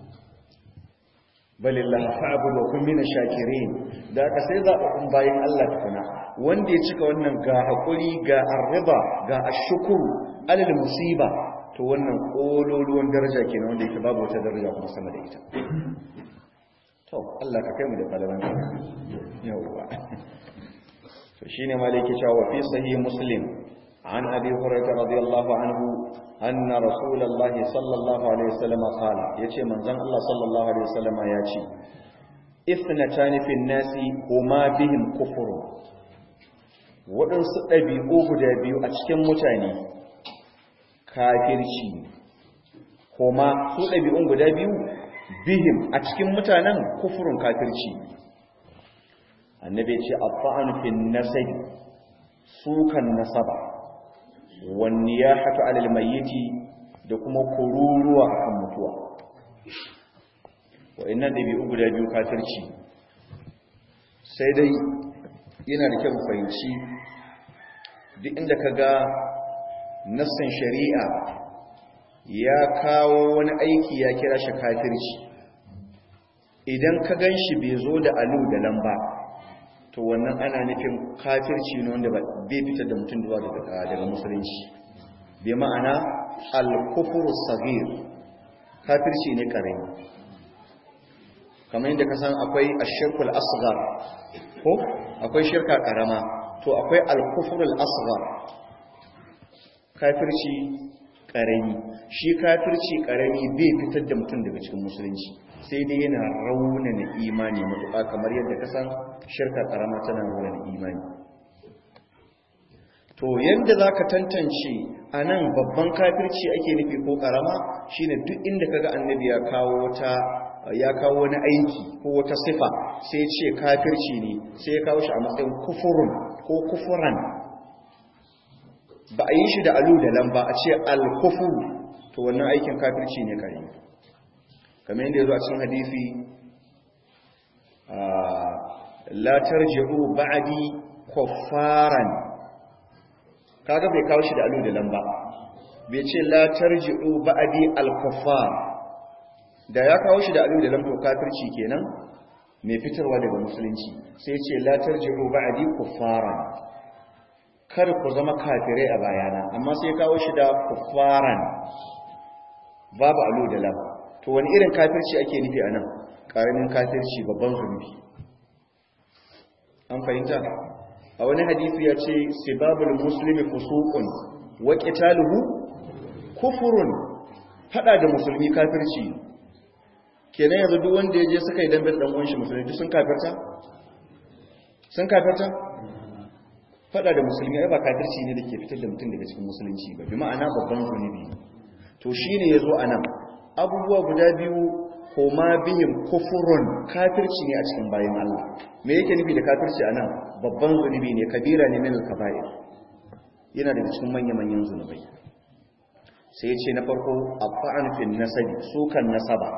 [SPEAKER 1] balillah fa'bud wa kun mina shakirin da ka sai zaɓaɓɓun bayan Allah tukuna wanda ya cika wannan ga hakuri ga arriba ga ashkuru alal musiba to wannan kololuwan daraja kenan wanda yake babu wata daraja kuma sama da ita to Allah ka kai mu da falalan ka yawa to shine maliki cewa fi sahih muslim an abi hurairah radiyallahu anhu anna rasulullah sallallahu alaihi wasallam qala yace manzon Allah sallallahu alaihi wasallam ya ce ithnatani fi nasi huma bihim kufru waɗansu ɗabi'u guda biyu a cikin mutane kafirci kuma su ɗabi'un guda biyu bihim a cikin mutanen kufurin kafirci annabi ce abba'an fin nasabi sukan nasaba wani ya hatu alal mayyiti da kuma kururuwa akan mutuwa wa'annan ɗabi'u guda biyu kafirci sai dai yana da kyau fahimci duk inda ka ga nassan shari'a ya kawo wani aiki ya kira shi kafirci idan ka gan shi bai zo da alu da lamba to wannan ana nufin kafirci ne wanda bai fitar da mutum zuwa daga musulunci bai ma'ana al-kufru sagir kafirci ne karami kamar yadda ka san akwai ashirkul asghar ko akwai shirka karama to akwai al-kufru al-asghar kafirci karami shi kafirci karami bai fitar da mutum daga cikin musulunci sai dai yana raunana imani matuƙa kamar yadda ka san shirka karama tana raunana imani to yadda za ka tantance a nan babban kafirci ake nufi ko karama shine duk inda kaga annabi ya kawo wata ya kawo wani aiki ko wata sifa sai ce kafirci ne sai ya kawo shi a matsayin kufurun ko kufuran ba a yi shi da alu da lamba a ce alkufu to wannan aikin kafirci ne kare kamar yadda ya zo a cikin hadisi la tarji'u ba'di kuffaran kaga bai kawo shi da alu da lamba bai ce la tarji'u ba'di al-kuffar da ya kawo shi da alu da lamba kafirci kenan mai fitarwa daga musulunci sai ce la tarji'u ba'di kuffaran kar ku zama kafirai a bayana amma sai kawo shi da kuffaran babu alu da lamba to wani irin kafirci ake nufi anan karamin kafirci babban zunubi an fahimta a wani hadisi ya ce sibabul muslimi fusuqun wa qitaluhu kufurun fada da musulmi kafirci kenan yanzu duk wanda ya je suka yi dambe dan uwan shi musulmi duk sun kafirta sun kafirta fada da musulmi ai ba kafirci ne dake fitar da mutum daga cikin musulunci ba bi ma'ana babban zunubi to shine yazo anan abubuwa guda biyu koma bihim kufurun kafirci ne a cikin bayan Allah me yake nufi da kafirci anan babban zunubi ne kabira ne min al-kaba'ir yana daga cikin manya-manyan zunubai sai ce na farko afa'an fil nasabi sukan nasaba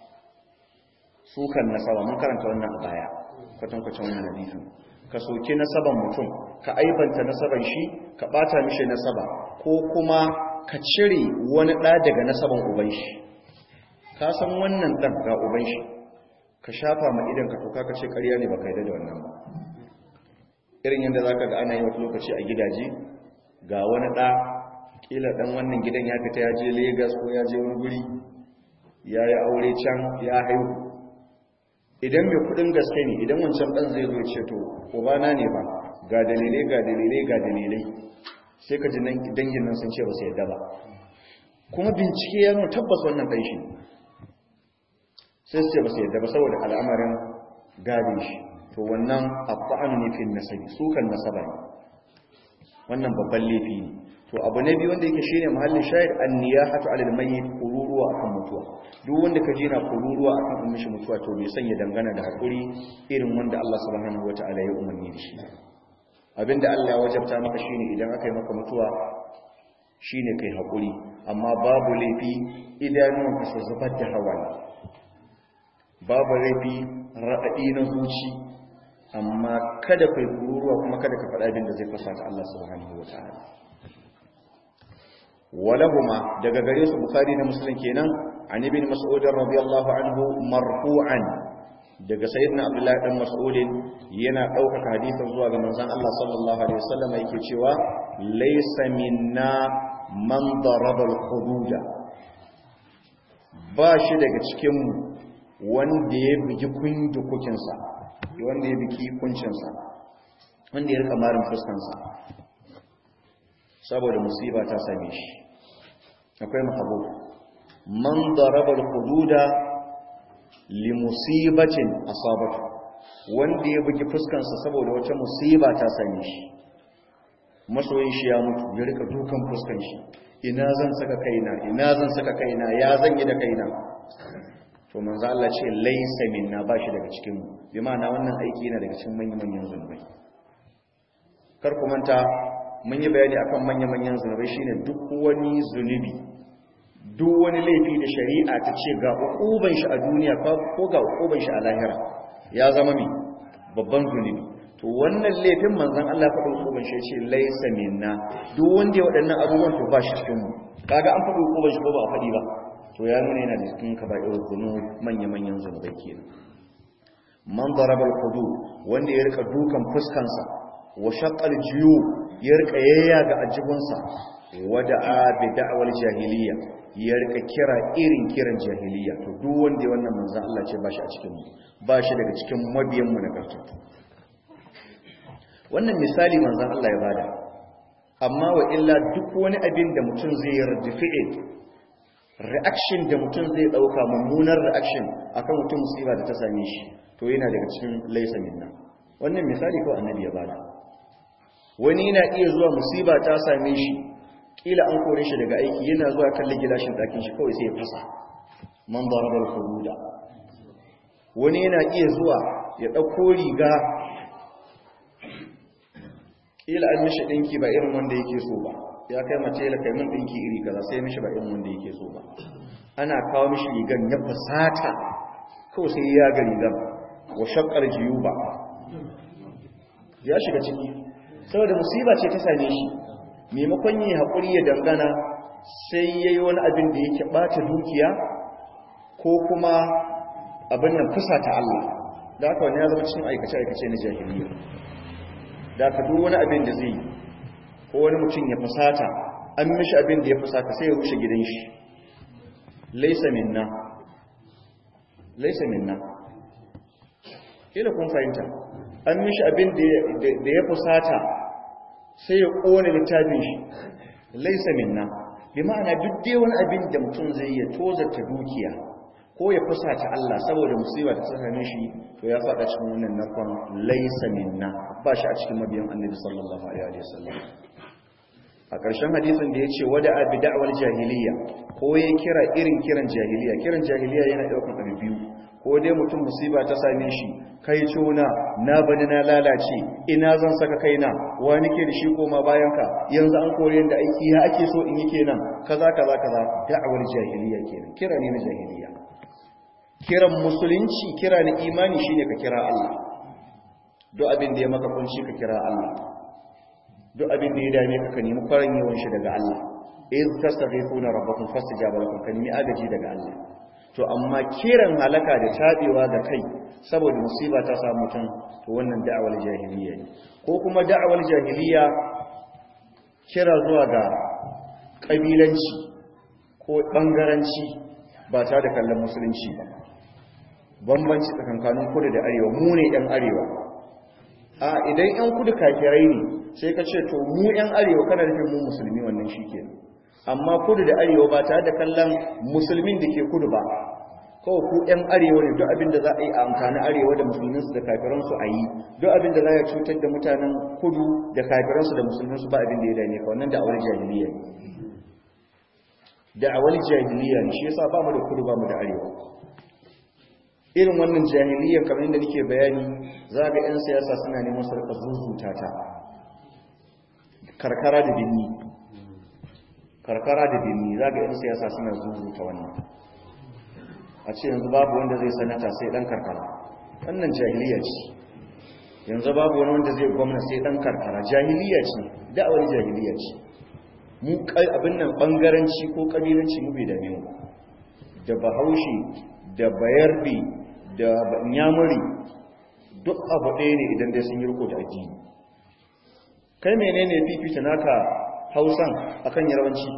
[SPEAKER 1] sukan nasaba mun karanta wannan a baya kwatan kwatan wannan hadisin ka soke nasaban mutum ka aibanta nasaban shi ka bata mishi nasaba ko kuma ka cire wani ɗa daga nasaban uban shi ka san wannan ɗan ga uban shi ka shafa ma idan ka toka ka ce ƙarya ne ba ka yi da wannan ba irin yadda za ka ga ana yi wata lokaci a gidaje ga wani ɗa ƙila ɗan wannan gidan ya fita ya je Legas ko ya je wani guri ya yi aure can ya haihu idan mai kuɗin gaske ne idan wancan ɗan zai zo ce to ubana ne ba ga dalilai ga dalilai ga dalilai sai ka ji dangin nan sun ce ba su yadda ba kuma bincike ya nuna tabbas wannan ɗan shi sai su ce ba su yadda ba saboda al'amarin gadin shi to wannan abba'an ne fi nasabi sukan nasaba ne wannan babban laifi ne to abu na biyu wanda yake shine mahallin shahid an-niyahatu 'ala al-mayyit kururuwa akan mutuwa duk wanda kaje na kururuwa akan ummi shi mutuwa to bai sanya dangana da hakuri irin wanda Allah subhanahu wata'ala ya umarni da shi abinda Allah ya wajabta maka shine idan aka yi maka mutuwa shine kai hakuri amma babu laifi idanunka su zubar da hawaye babu laifi raɗaɗi na zuci amma kada kai kururuwa kuma kada ka faɗa abin da zai fasata Allah subhanahu wata'ala walahuma daga gare su bukhari da muslim kenan an ibn mas'ud radiyallahu anhu marfu'an daga sayyidina abdullahi dan mas'ud yana daukaka hadisin zuwa ga manzon Allah sallallahu alaihi wasallam yake cewa laysa minna man daraba al-hududa ba shi daga cikin mu wanda ya bigi kundukukin sa wanda ya biki kuncin sa wanda ya rika marin fuskan sa saboda musiba ta same shi akwai mahabo man daraba al-hududa li musibatin asabatu wanda ya bugi fuskan sa saboda wata musiba ta same shi masoyin shi ya mutu ya rika dukan fuskan shi ina zan saka kaina ina zan saka kaina ya zan yi da kaina to manzo Allah ce laysa minna bashi daga cikin mu bi ma'ana wannan aiki yana daga cikin manyan manyan zunubai kar ku manta mun yi bayani akan manya-manyan zunubai shine duk wani zunubi duk wani laifi da shari'a ta ce ga hukuban shi a duniya ko ga hukuban shi a lahira ya zama mi babban zunubi to wannan laifin manzon Allah faɗin hukuban shi ce laisa minna duk wanda ya waɗannan abubuwan to ba shi cikin mu kaga an faɗi hukuban shi ko ba a faɗi ba to ya nuna yana da cikin kaba'ir zunub manya-manyan zunubai kenan man daraba al-hudud wanda ya rika dukan fuskansa wa shaqqal jiyu ya rika yayyaga ajibunsa wada'a bi da'wal jahiliya ya rika kira irin kiran jahiliya to duk wanda ya wannan manzon Allah ce bashi a cikin mu bashi daga cikin mabiyan mu na kartu wannan misali manzon Allah ya bada amma wa illa duk wani abin da mutum zai yardifi'e reaction da mutum zai dauka mummunar reaction akan mutum musiba da ta same shi to yana daga cikin laysa minna wannan misali ko annabi ya bada wani yana iya zuwa musiba ta same shi kila an kore shi daga aiki yana zuwa kalli gilashin ɗakin shi kawai sai ya fasa man darabal hududa wani yana iya zuwa ya ɗauko riga kila an mishi ɗinki ba irin wanda yake so ba ya kai mace la kai mun ɗinki iri kaza sai mishi ba irin wanda yake so ba ana kawo mishi rigan ya fasata kawai sai ya ga rigan wa shaqqal jiyuba ya shiga ciki saboda musiba ce ta same shi maimakon yi haƙuri ya dangana sai ya yi wani abin da yake ɓata dukiya ko kuma abin nan fusa ta Allah da aka wani ya zama cikin aikace-aikace na jahiliya da aka duk wani abin da zai ko wani mutum ya fusata an mishi abin da ya fusata sai ya rushe gidan shi laisa minna laisa minna kila kun fahimta an mishi abin da ya fusata sai ya ƙone littafin shi laisa minna bi ma'ana duk dai wani abin da mutum zai ya tozarta dukiya ko ya fusata Allah saboda musiba ta same shi to ya faɗa cikin wannan narkon laisa minna ba shi a cikin mabiyan annabi sallallahu alaihi wasallam a ƙarshen hadisin da ya ce wada abi da'wal jahiliya ko ya kira irin kiran jahiliya kiran jahiliya yana ɗaukar abu biyu ko dai mutum musiba ta same shi kai cona na bani na lalace ina zan saka kaina wa nake da shi koma bayan ka yanzu an kore yanda aiki ya ake so in yi kenan kaza kaza kaza da'awar jahiliya kenan kira ne na jahiliya kiran musulunci kira na imani shine ka kira Allah duk abin da ya maka kunci ka kira Allah duk abin da ya dame ka ka nemi faran yawan shi daga Allah iz tastaghifuna rabbakum fastajaba lakum ka nemi agaji daga Allah to amma kiran halaka da tabewa da kai saboda musiba ta samu mutum to wannan da'awar jahiliya ne ko kuma da'awar jahiliya kira zuwa ga kabilanci ko bangaranci ba ta da kallon musulunci ba bambanci tsakankanin kudu da arewa mu ne yan arewa a idan yan kudu kafirai ne sai ka ce to mu yan arewa kana nufin mu musulmi wannan shikenan amma kudu da arewa ba tare da kallon musulmin da ke kudu ba kawai ku yan arewa ne duk abin da za a yi a amfani arewa da musulminsu da kafiransu a yi duk abin da za a cutar da mutanen kudu da kafiransu da musulminsu ba abin da ya dame ka wannan da'awar jahiliya ne da'awar jahiliya ne shi yasa ba mu da kudu ba mu da arewa irin wannan jahiliyyar kamar yadda nake bayani za ga 'yan siyasa suna neman su rika zuzuta ta karkara da binni karkara da birni za ga 'yan siyasa suna zuzuta wannan a ce yanzu babu wanda zai sanata sai dan karkara wannan jahiliya ce yanzu babu wani wanda zai gwamna sai dan karkara jahiliya ce da'awar jahiliya ce mu abin nan bangaranci ko kabilanci mu bai dame mu da bahaushe da bayarbi da nyamuri duk abu ɗaya ne idan dai sun yi riko da addini kai menene fifita naka hausan akan yarbanci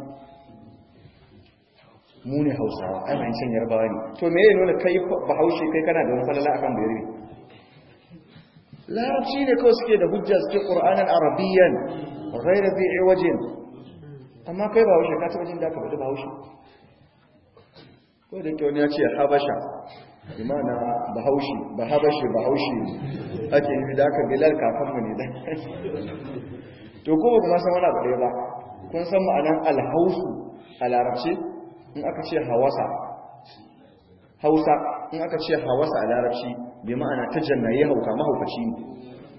[SPEAKER 1] mu ne hausawa ai mai cin yarbawa ne to me ya nuna kai bahaushe kai kana da wani falala akan bayarbe larabci ne kawai suke da hujja suke qur'anan arabiyyan ghayra bi iwajin amma kai bahaushe ka taba jin da aka faɗi bahaushe ko da ke wani ya ce habasha bi ma'ana bahaushe ba habashe bahaushe ake yi da aka bilal kakanmu ne da to ko kuma san wani abu ɗaya ba kun san ma'anan alhausu a larabci in aka ce hawasa hausa in aka ce hawasa a larabci bi ma'ana ta jannaye hauka mahaukaci ne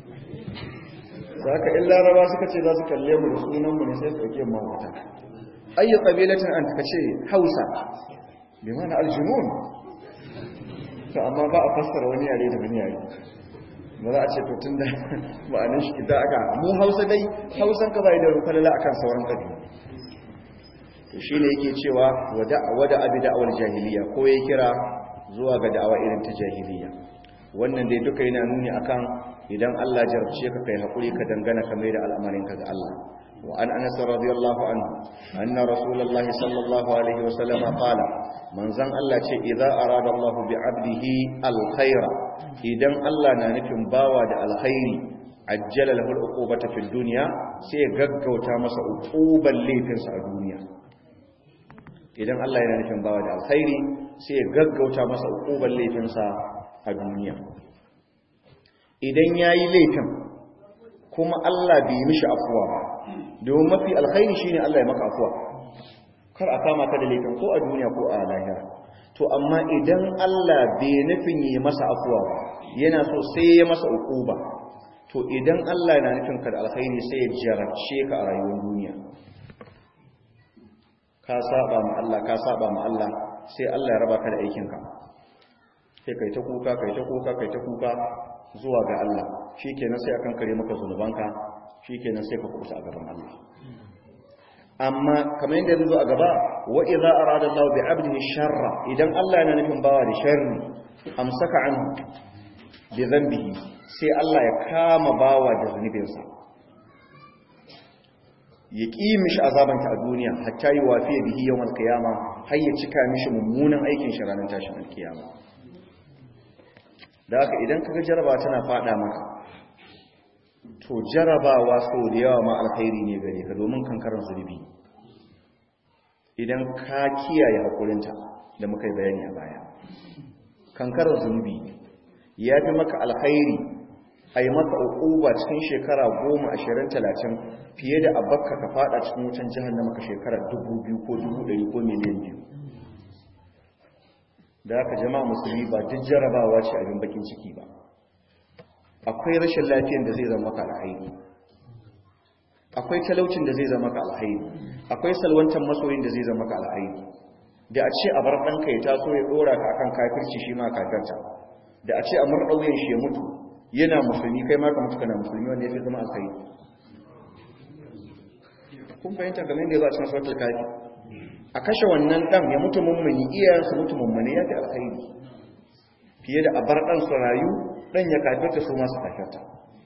[SPEAKER 1] za ka in laraba suka ce za su kalle mu da sunanmu ne sai su ɗauke mahaukata ayyu qabilatin an kace hausa bi mana aljunun to amma ba a fassara wani yare da wani yare ba za a ce to tunda ma'anin shi da aka mu hausa dai hausan ka bai da rukalala akan sauran kabilu to shine yake cewa wada wada abi da'awar jahiliya ko ya kira zuwa ga da'awa irin ta jahiliya wannan dai duka yana nuni akan idan Allah jarabce ka kai hakuri ka dangana ka mai da al'amarin ka ga Allah wa an anas radiyallahu anhu anna rasulullahi sallallahu alaihi wa sallam qala manzon Allah ce idza arada Allah bi 'abdihi alkhaira idan Allah na nufin bawa da alkhairi ajjala lahu al'uqubata fid dunya sai ya gaggauta masa uquban laifinsa a duniya idan Allah yana nufin bawa da alkhairi sai ya gaggauta masa uquban laifinsa a duniya idan yayi laifin kuma Allah bai mishi afuwa ba domin mafi alkhairi shine Allah ya maka afuwa kar a kama ka da laifin ko a duniya ko a lahira to amma idan Allah bai nufin yi masa afuwa ba yana so sai ya masa uquba to idan Allah yana nufin ka da alkhairi sai ya jarabce ka a rayuwar duniya ka saba ma Allah ka saba ma Allah sai Allah ya raba ka da aikin ka sai kai ta kuka kai ta kuka kai ta kuka zuwa ga Allah shikenan sai akan kare maka zunubanka shikenan sai ka kusa a gaban Allah amma kamar yadda zai zo a gaba wa idza arada Allah bi 'abdihi sharra idan Allah yana nufin bawa da sharri amsaka anhu bi dhanbihi sai Allah ya kama bawa da zunubinsa ya ƙi mishi azabanta a duniya hatta yi wafiya bihi yawan alkiyama har ya cika mishi mummunan aikin shi ranar tashin alkiyama da haka idan kaga jaraba tana fada maka to jarabawa so da yawa ma alkhairi ne gare ka domin kankarar zunubi idan ka kiyaye haƙurinta da muka yi bayani a baya kankarar zunubi ya fi maka alkhairi a yi maka uquba cikin shekara goma ashirin talatin fiye da abakka ka fada cikin wutan jihannama ka shekara dubu biyu ko dubu ɗari ko miliyan biyu da haka jama'a musulmi ba duk jarabawa ce abin bakin ciki ba akwai rashin lafiyan da zai zama maka alhaini akwai talaucin da zai zama maka alhaini akwai salwantar masoyin da zai zama maka alhaini da a ce a bar ɗanka ya taso ya ɗora ka akan kafirci shi ma kafirta da a ce a murɗa wuyan shi ya mutu yana musulmi kai ma ka mutu kana musulmi wanda ya fi zama alkhairi kun fahimta kamar yadda ya zo a cikin suratul kafi a kashe wannan dan ya mutu mummuni iyayensu mutu mummuni ya fi alkhairi fiye da a bar dan su rayu dan ya kafirta su masu kafirta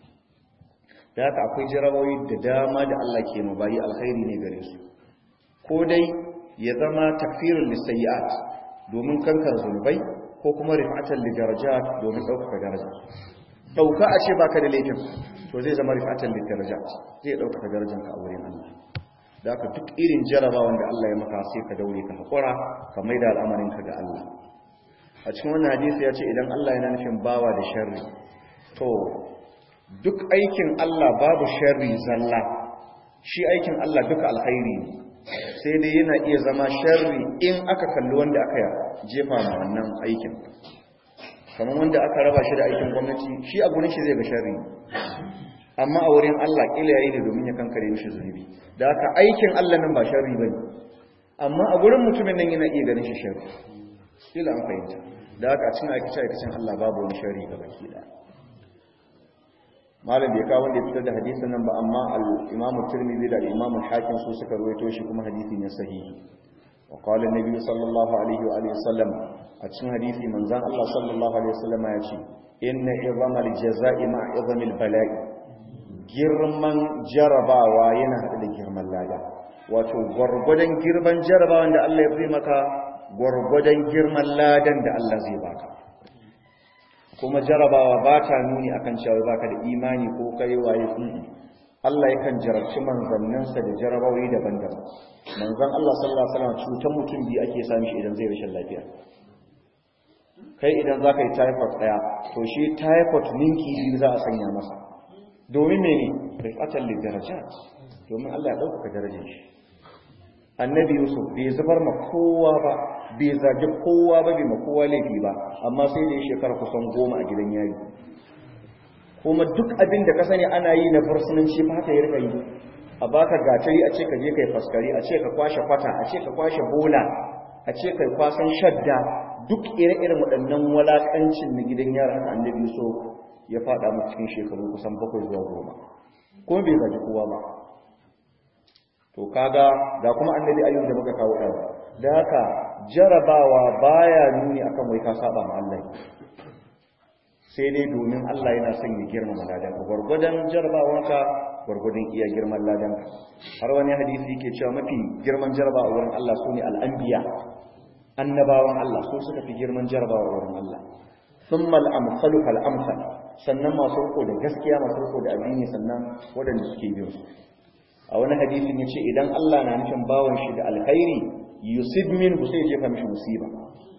[SPEAKER 1] da haka akwai jarabawi da dama da Allah ke mu bayi alkhairi ne gare su ko dai ya zama takfirul lisayyi'at domin kankar zunubai ko kuma rif'atan li darajat domin ɗaukaka daraja ɗauka a ce baka da laifin to zai zama rif'atan li darajat zai ɗaukaka darajanka a wurin Allah da aka duk irin jarabawan da Allah ya maka sai ka daure ka haƙura ka mai da al'amarinka ga Allah a cikin wannan hadisi ya ce idan Allah yana nufin bawa da sharri to duk aikin Allah babu sharri zalla shi aikin Allah duka alkhairi ne sai dai yana iya zama sharri in aka kalli wanda aka jefa ma wannan aikin kamar wanda aka raba shi da aikin gwamnati shi a gurin shi zai ga sharri amma a wurin Allah kila yayi ne domin ya kankare mishi zunubi da haka aikin Allah nan ba sharri bane amma a gurin mutumin nan yana iya ganin shi sharri kila an fahimta da haka a cikin aikace aikacen Allah babu wani sharri ga baki da malam bai kawo wanda ya fitar da hadisin nan ba amma al-Imam Tirmidhi da al-Imam Hakim su suka rawaito shi kuma hadisi ne sahihi wa qala an-nabi sallallahu alaihi wa alihi wasallam a cikin hadisi manzon Allah sallallahu alaihi wasallam ya ce inna izamal jazaa'i ma izamil bala'i girman jarabawa yana haɗe da girman lada wato gwargwadon girman jarabawan da Allah ya fi maka gwargwadon girman ladan da Allah zai baka kuma jarabawa ba ta nuni akan cewa baka da imani ko kai waye Allah yakan jarabci manzanninsa da jarabawai daban-daban manzan Allah sallallahu alaihi wasallam cutar mutum biyu ake sami shi idan zai rashin lafiya kai idan zaka yi typhoid daya to shi typhoid ninki biyu za a sanya masa domin mene rifatan lidarajat domin Allah ya dauka darajar shi annabi yusuf bai zubar ma kowa ba bai zagi kowa ba bai ma kowa laifi ba amma sai da ya shekara kusan goma a gidan yari kuma duk abin da ka sani ana yi na fursunanci ba haka ya rika yi a baka gatari a ce ka je kai faskari a ce ka kwashe kwata a ce ka kwashe bola a ce kai kwasan shadda duk ire-iren waɗannan walakancin na gidan yara haka annabi so ya faɗa mu cikin shekaru kusan bakwai zuwa goma kuma bai gaji kowa ba to kaga ga kuma annabi ayyub da muka kawo ɗan da haka jarabawa baya nuni akan wai ka saba ma Allah sai dai domin Allah yana son ya girmama ladanka gwargwadon jarabawanka gwargwadon iya girman ladanka har wani hadisi yake cewa mafi girman jarabawa wurin Allah sune al'anbiya annabawan Allah su suka fi girman jarabawa wurin Allah thumma al-amsalu fal amsal sannan masu riko da gaskiya masu riko da addini sannan waɗanda suke bin su a wani hadisin yace idan Allah na nufin bawan shi da alkhairi yusib min sai jefa mishi musiba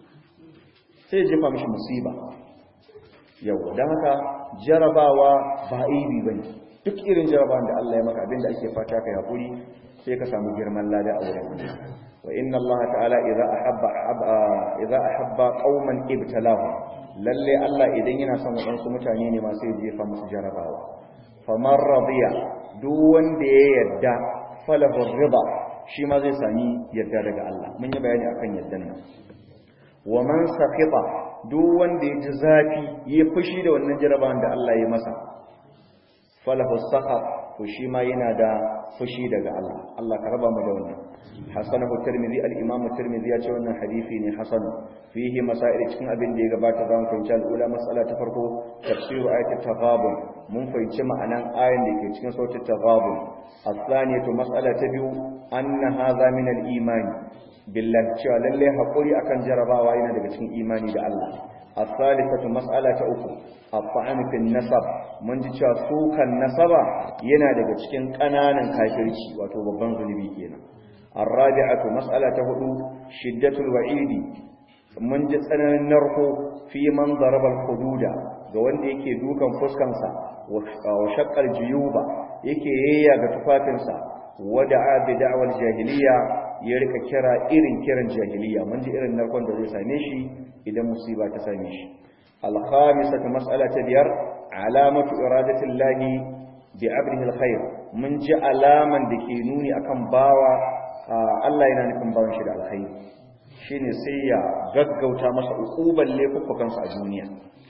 [SPEAKER 1] sai jefa mishi musiba yau don haka jarabawa ba aibi ba ne duk irin jarabawan da Allah ya maka abinda ake fata ka haƙuri sai ka samu girman lada a wurin wa inna Allah ta'ala idza ahabba idza ahabba qauman ibtalahu lalle Allah idan yana son wadansu mutane ne ma sai jefa musu jarabawa faman radiya duk wanda ya yadda falahu rida shi ma zai sami yadda daga Allah mun yi bayani akan yaddan nan wa man sakhita duk wanda ya ji zafi ya fushi da wannan jarabawan da Allah ya masa falahu sakhat to shi ma yana da fushi daga Allah Allah ka raba mu da wannan hasanahu tirmidhi al-imam tirmidhi ya ce wannan hadisi ne hasan fihi masail cikin abin da ya gabata zan fahimci al-ula mas'ala ta farko tafsiru ayat at-taghabun mun fahimci ma'anan ayan da ke cikin sautin taghabun as-saniyatu mas'ala ta biyu anna hadha min al-iman billahi cewa lalle hakuri akan jarabawa yana daga cikin imani da Allah as-salisatu mas'ala ta uku at-ta'am fi nasab mun ji cewa sukan nasaba yana daga cikin kananan kafirci wato babban zunubi kenan ar-rabi'atu mas'ala ta hudu shiddatul wa'idi mun ji tsananin narko fi man daraba al-hududa ga wanda yake dukan fuskansa wa shaqqal juyuba yake yayya ga tufafinsa wada'a bi da'wal jahiliya ya rika kira irin kiran jahiliya mun ji irin narkon da zai same shi idan musiba ta same shi al-khamisatu mas'ala ta biyar alamatu iradati llahi bi 'abdihi al-khair mun ji alaman da ke nuni akan bawa Allah yana nufin bawan shi da alkhairi shine sai ya gaggauta masa ukuban laifukansa a duniya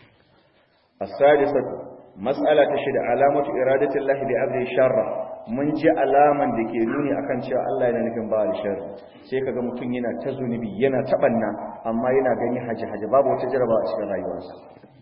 [SPEAKER 1] as-sadisatu mas'ala ta shida alamatu iradati llahi bi 'abdihi sharra mun ji alaman da ke nuni akan cewa Allah yana nufin ba da sharri sai kaga mutum yana ta zunubi yana tabanna amma yana gani haji haji babu wata jaraba a cikin rayuwarsa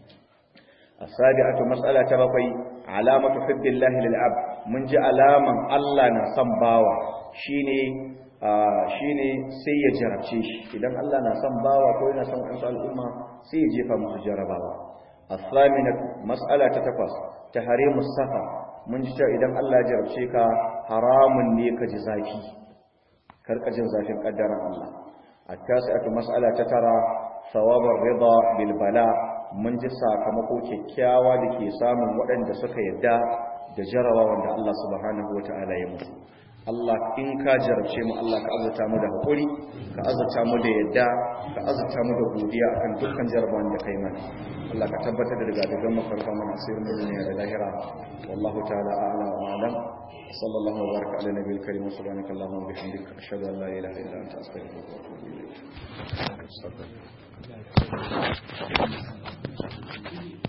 [SPEAKER 1] as-sabi'atu mas'ala ta bakwai alamatu hubbillahi lil abd mun ji alaman Allah na son bawa shine shine sai ya jarabce shi idan Allah na son bawa ko yana son wasu al'umma sai ya jefa musu jarabawa as-saminatu mas'ala ta takwas tahrimus safa mun ji cewa idan Allah ya jarabce ka haramun ne ka ji zafi karka jin zafin kaddaran Allah at-tasi'atu mas'ala ta tara thawabar rida bil bala mun ji sakamako kyakkyawa da ke samun waɗanda suka yadda da jarawa wanda Allah subhanahu wata'ala ya musu Allah in ka jarabce mu Allah ka azurta mu da haƙuri ka azurta mu da yadda ka azurta mu da godiya akan dukkan jarabawan da kai mana Allah ka tabbatar da daga daga mafarka mana asirin mu ne da lahira wallahu ta'ala a'lam wa a'lam sallallahu wa baraka ala nabiyil karim wa subhanaka allahumma wa bihamdika ashhadu an la ilaha illa anta astaghfiruka wa atubu ilayk